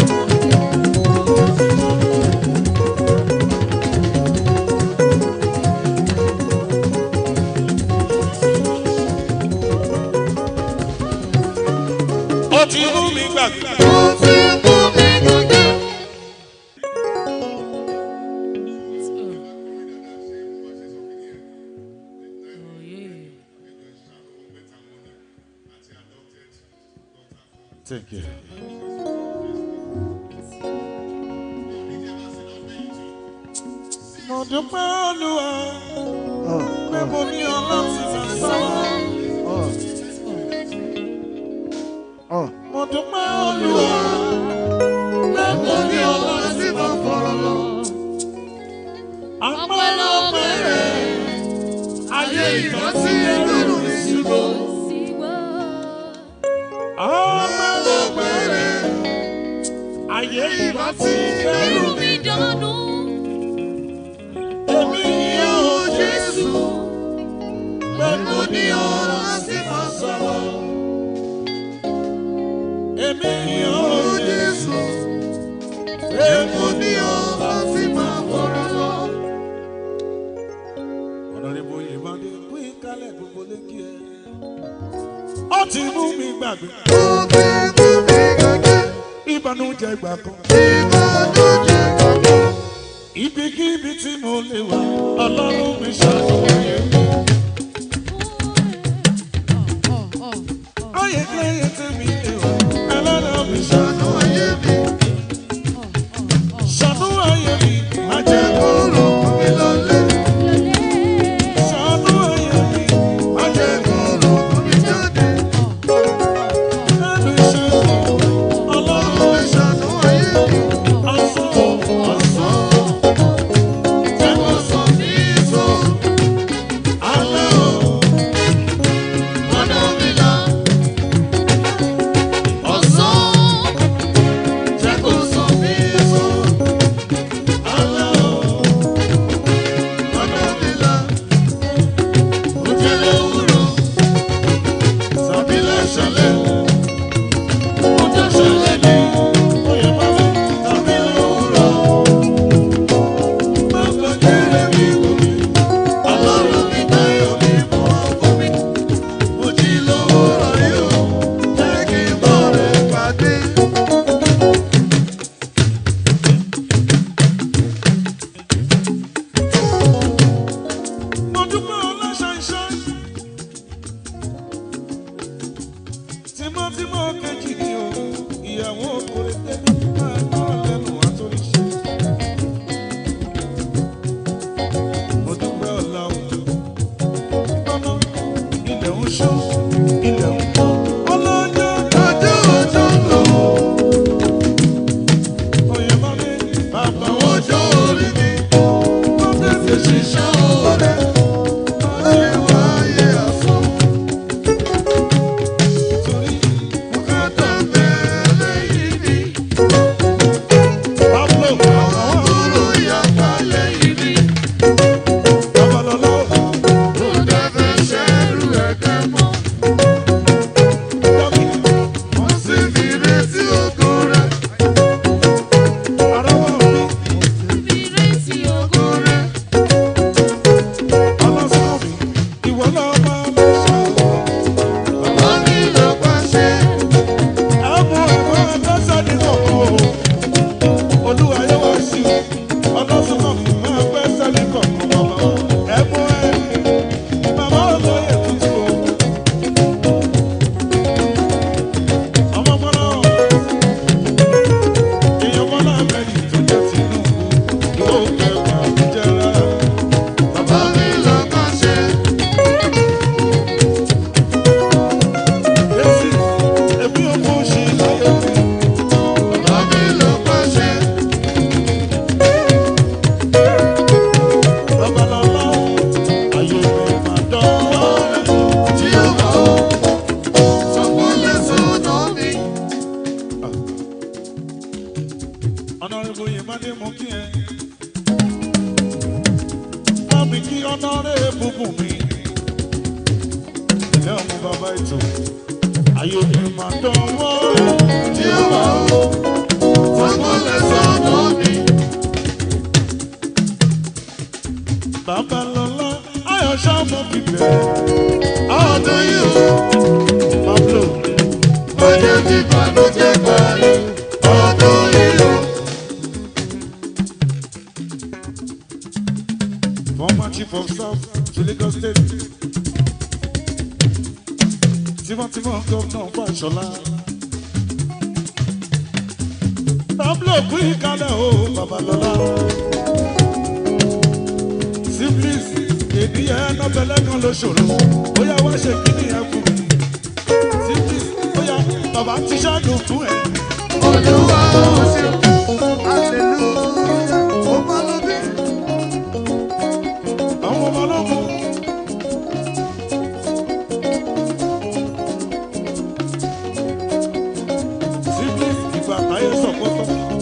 ó ti mú mi gbàgbé. Ó ti mú mi gbàgbé. Thank you. mo dúpẹ́ olúwa pé mo ní ọ láti fẹ́ sọ́wọ́. mo dúpẹ́ olúwa pé mo ní ọ láti fẹ́ fọ́rọ̀ lọ. Ọpẹ́lọpẹ́ rẹ̀, ayé ìrántí ẹlẹ́rù mi síbò. Ọpẹ́lọpẹ́ rẹ̀, ayé ìbá ti kẹ́rù Ẹrù mi. mi dànù. Èmi yóò Jésù, pé mo ní ọ láti máa sọ̀rọ̀. Èmi yóò Jésù, pé mo ní ọ láti máa fọ̀rọ̀ lọ. Ọ̀nàdìbò Ìbàdí kú ìkálẹ̀ gbogbo lékì ẹ̀. Ó ti mú mi gbàgbé. Ó ti mú mi gbàgbé. Ìbànújẹ́ ìgbà kan. Ìbànújẹ́ ìgbà kan. Ibikíbi tí mo lè wà, Ọlọ́run mi ṣàlùwẹ̀ mi. Ayé kéye tí mi lè wà, Ọlọ́run mi ṣàlùwẹ̀ mi. Ṣàlùwẹ̀ mi, má jẹ́ kóró mi lọlé. Ṣàlùwẹ̀ mi, má jẹ́ kóró mi jáde. Ẹnu iṣẹ́ mi, Ọlọ́run mi ṣàlùwẹ̀ mi. Ọ̀sán, ọ̀sán. Jẹ́ kó sọ mí sọ. Alẹ́ o, ọ̀nà mi là. Ọ̀sán, jẹ́ kó sọ mí sọ. Alẹ́ o, ọ̀nà mi là. Òjèlè òwúrọ̀, tàbí lẹ́sẹ̀lẹ̀. Ó jẹ́ ṣẹlẹ̀ ní oyè bàbá tàbí lówùrọ̀. Bàbá kéré mi kò mí, ọlọ́run mi dáyọ̀ mi mọ́ ọkọ mi. Mo jí lówùrọ̀ yìí o, jẹ́ kí n bọ̀ rẹ̀ pàdé. Mo dúpẹ́ ọlọ́ṣàìṣọ́. Tímọ́tímọ́ kejì ni o, ìyàwó kòrè tẹ́lẹ̀ máa gbọ́rọ̀ lẹ́nu àtúnṣe. Mo dúpẹ́ ọ̀la o. Tọ́nà ilẹ̀ ń ṣó, ilẹ̀ ń pọ̀. Ọlọ́jọ́ ọjọ́ ọjọ́ lò. Oyè máa ní bàbá ọjọ́ orí mi. Wọ́n tẹ̀sí ṣiṣẹ́ òde. Ayé wáyé àsán. Torí bùkátà bẹ̀rẹ̀ yìí ni. Pablo àwọn àbúrò yàgbá lẹ́yìn ni. Babalọ́lá kò dẹ́fẹ̀ ṣẹ́rù ẹ̀kẹ́ mọ́. Dọ́kì wọ́n sì fi retí ògo rẹ̀. Ara wọn bí Ìrètí ògo rẹ̀. Ọlọ́sàn mi, ìwọ náà máa ń ṣàwọ̀. Bàbá mi ló pàṣẹ. Ẹ̀bùn ẹ̀fọ́ ẹ̀dọ́sẹ̀ nínú ọkọ̀ o. Olúwa yóò wá sí i. Ọlọ́sàn náà mi máa pẹ́ sẹ́ni kọ̀ọ̀kan bàbá. Ẹ̀bùn ẹ̀ bàbá olóyè tuntun o. Ọmọ bọ́lá o. Èèyàn bọ́lá mẹ́rin tó jẹ́ Tinubu. Yóò kẹ́kọ̀ọ́ àbújá rárá. Bàbá mi ló pàṣẹ. Yẹ́sì, èmi ò mú ṣe láyé mi. Bàbá mi ló pàṣẹ. Babalọ́lá, ayé mi máa dánwó rẹ̀. Tí ó bá ó, sọ́kún lè sọ̀nà mi. Honorable Yemade mo kí ẹ. Bá mi kí honorable bùn mi. Ilé ọmọ bàbá ètò. Ayé mi máa dánwó rẹ̀. Tí ó bá ó, sọ́kún lè sọ̀nà mi. Babalọ́lá, ayọ̀ ṣáàmù kíkẹ́. Ọdún yìí o, Pablo. Ọjọ́ tí Bàdójẹ́ parí. Ọdún yìí o. Former chief of staff to Lagos State. Tímọ́tímọ́ gómìnà Fáṣọlá. Pablo kú ìkálẹ̀ o, Babalọ́lá. Simplis, èdè ẹ̀ nọ́bẹ̀lẹ́ kan ló ṣòro. Bóyá wá ṣe kíní ẹ̀ fún mi. Simplis, bóyá bàbá ti ṣáàdùn fún ẹ. Olúwa ó ṣe. Àwọn ọmọ ọlọ́mọ. Simplis, ìgbà táyé sọ̀pọ̀tọ̀.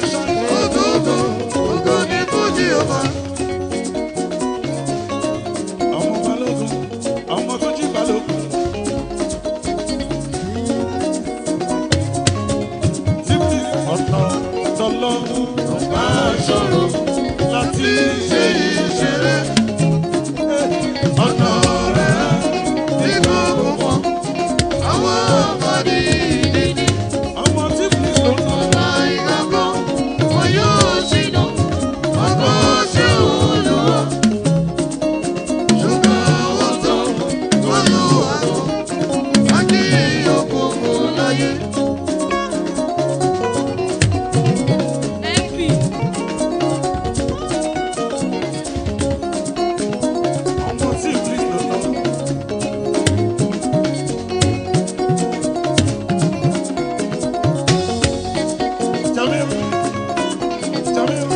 Ògógó, ògo ni fún Jèhófà. Ọmọ balógun, ọmọ tó jí balógun. Títí ọ̀nà tọ́lọ́run máa ṣòro láti ṣe ìṣeré. Ọ̀nà rẹ̀ ní gbogbo wọn. Àwọn ọmọdé ìdíje. Ọmọ tí kìí sọ̀rọ̀. Ọba ìgbàgbọ́, wọn yóò ṣìnà. Ọgbọ́n ṣe Olúwa. Ṣùgbọ́n wọ́n tán wọ́n lù wá lọ. Wọ́n kí òkùnkùn láyé. MP. Ọmọ tí kìí sọ̀rọ̀. Jamiu, Jamiu,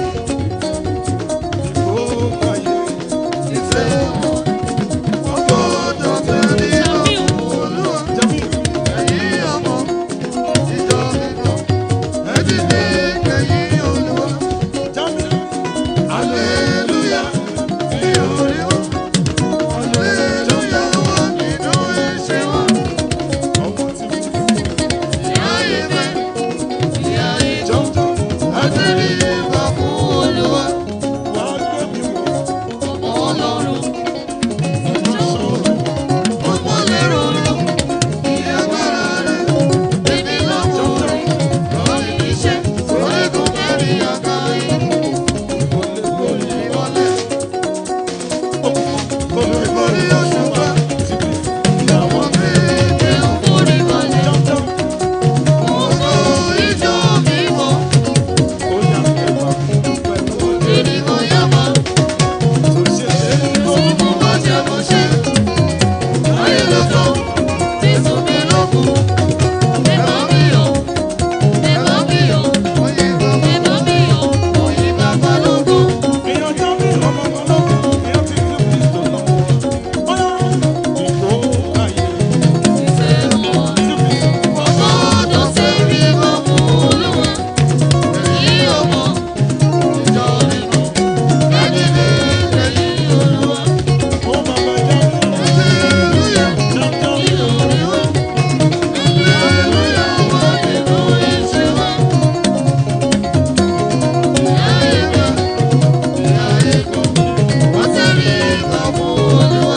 ìgbó ayé ìfẹ́ ọgbọ́dọ̀ tẹ̀lé Jamiu. Olúwa. Jamiu, ẹ̀yin ọmọ ìjọ mímọ́, ẹ dìde kẹ̀yìn Olúwa. Jamiu, hallelujah, ní orí wọn. Hallelujah wà nínú ìṣe wọn. Ọmọ tí mo ti Ìyá ìfẹ́, ìyá ìjọ. jọjọ, àtẹ̀lé ìwà fún Olúwa, wa gbé mi wọ̀. ọmọ Ọlọ́run. Sọ̀rọ̀, Ọmọ lérò lò, ìyàgbára rẹ̀. èmi lọ́wọ́ rẹ̀. Lórí iṣẹ́, orígun mẹ́rin àgbáyé. Ẹ ń forí balẹ̀. Ògo ìjọ mímọ́, ìdìbò yàmá. Mo bá jẹ mo ṣe. Ayé ló tán, Jésù mi ló kù. Ẹ bá mi yọ̀, ẹ bá mi yọ̀, ẹ bá mi yọ̀. Òyìn bàbá lógo. Ìfẹ́ wọn. Ọgbọ́dọ̀ sẹ́rí gbogbo olúwa. Èyí ọmọ ìjọ mímọ́. Ẹni lè lẹ́yìn olúwa. Nínú oríwá. Hallelujah wà nínú ìṣe wa. Ìyá ìgbà, ìyá ìgbà. Wọ́n sẹ́rí gbogbo olúwa.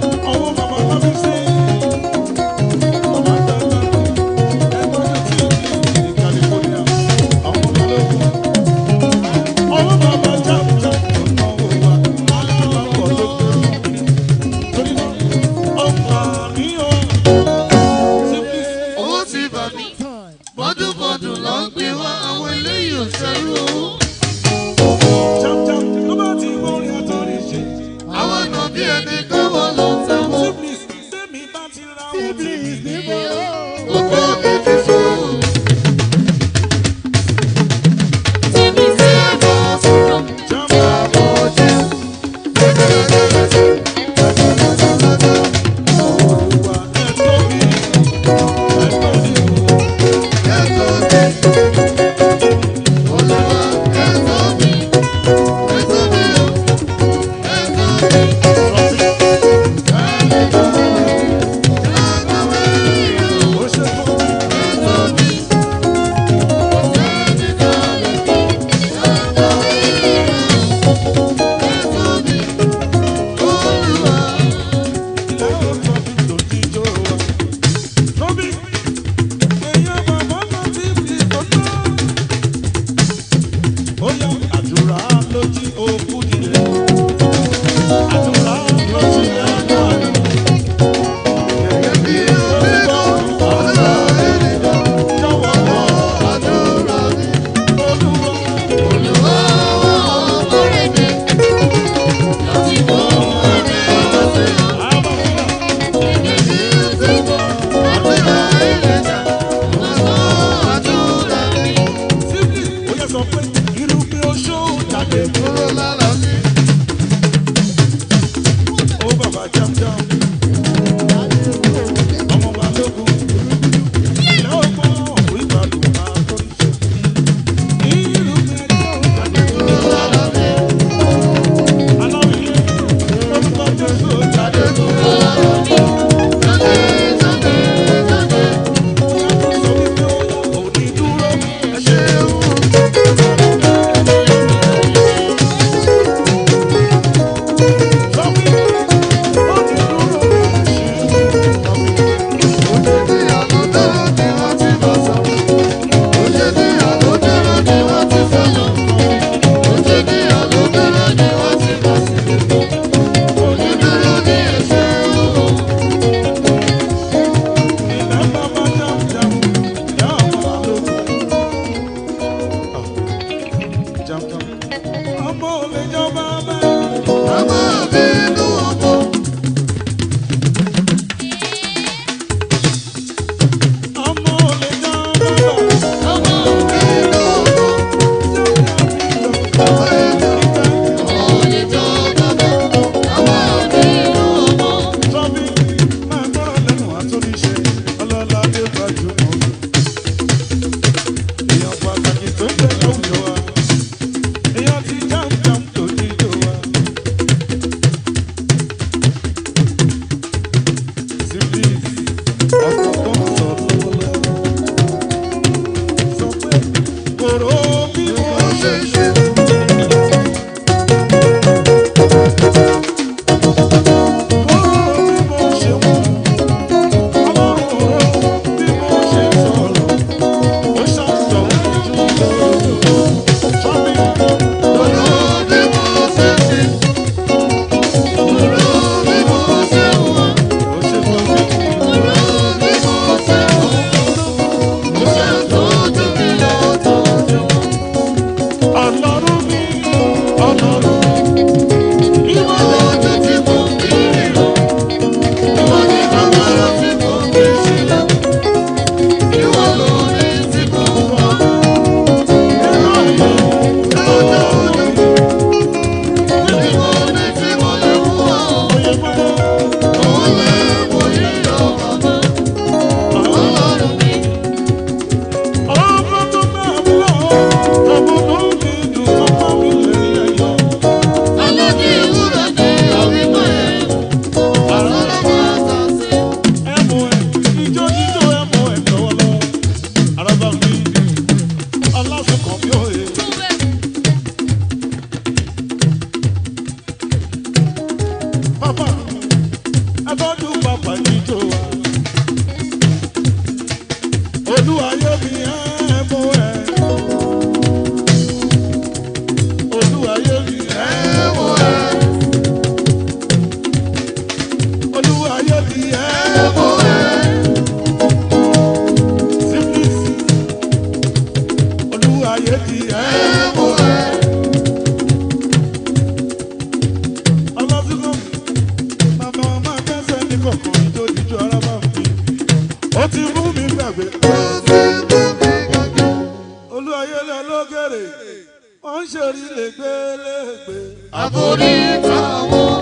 Owó ti bà mí. Bọ́dúnbọ́dún ló ń gbé wá àwọn eléyìí ò ṣẹ́rú owó. Àwọn ọ̀nà bí ẹni káwọ́ ló ń tẹ́wọ́. Gbogbo mi ti sọ̀rọ̀. Tèmi sí ẹ̀kọ́ sọ̀rọ̀. Àbọ̀ jẹ́. Olúwa ẹ̀tọ́ mi. Ẹ̀tọ́ mi o. Ẹ̀tọ́ mi. Àdúrà ló jí òkú dìde. Àdúrà ló jí ẹ̀ka àná. Irúgbìn wọ́n ń ṣèrí lẹ́gbẹ́lẹ́gbẹ́. àforí táwọn.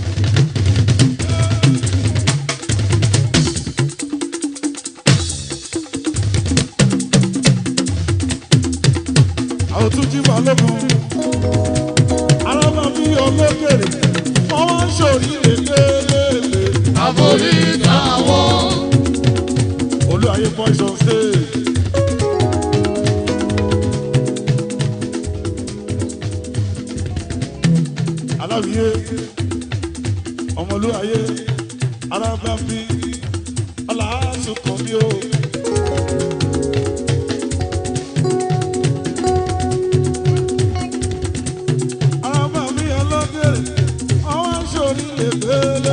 àwọn tún jí balógun alábàbí ọlọ́gẹ̀rẹ̀ wọ́n wá ń ṣòrí lẹ́gbẹ́lẹ́gbẹ́. àforí táwọn. olúwayé boys on stage. aláwìyé ọmọlúwayé alábàbí ọlàásùnkànmí o. alábàbí ọlọ́gẹ̀rẹ̀ wọ́n wá ń ṣòrí lẹ́gbẹ́lẹ́gbẹ́.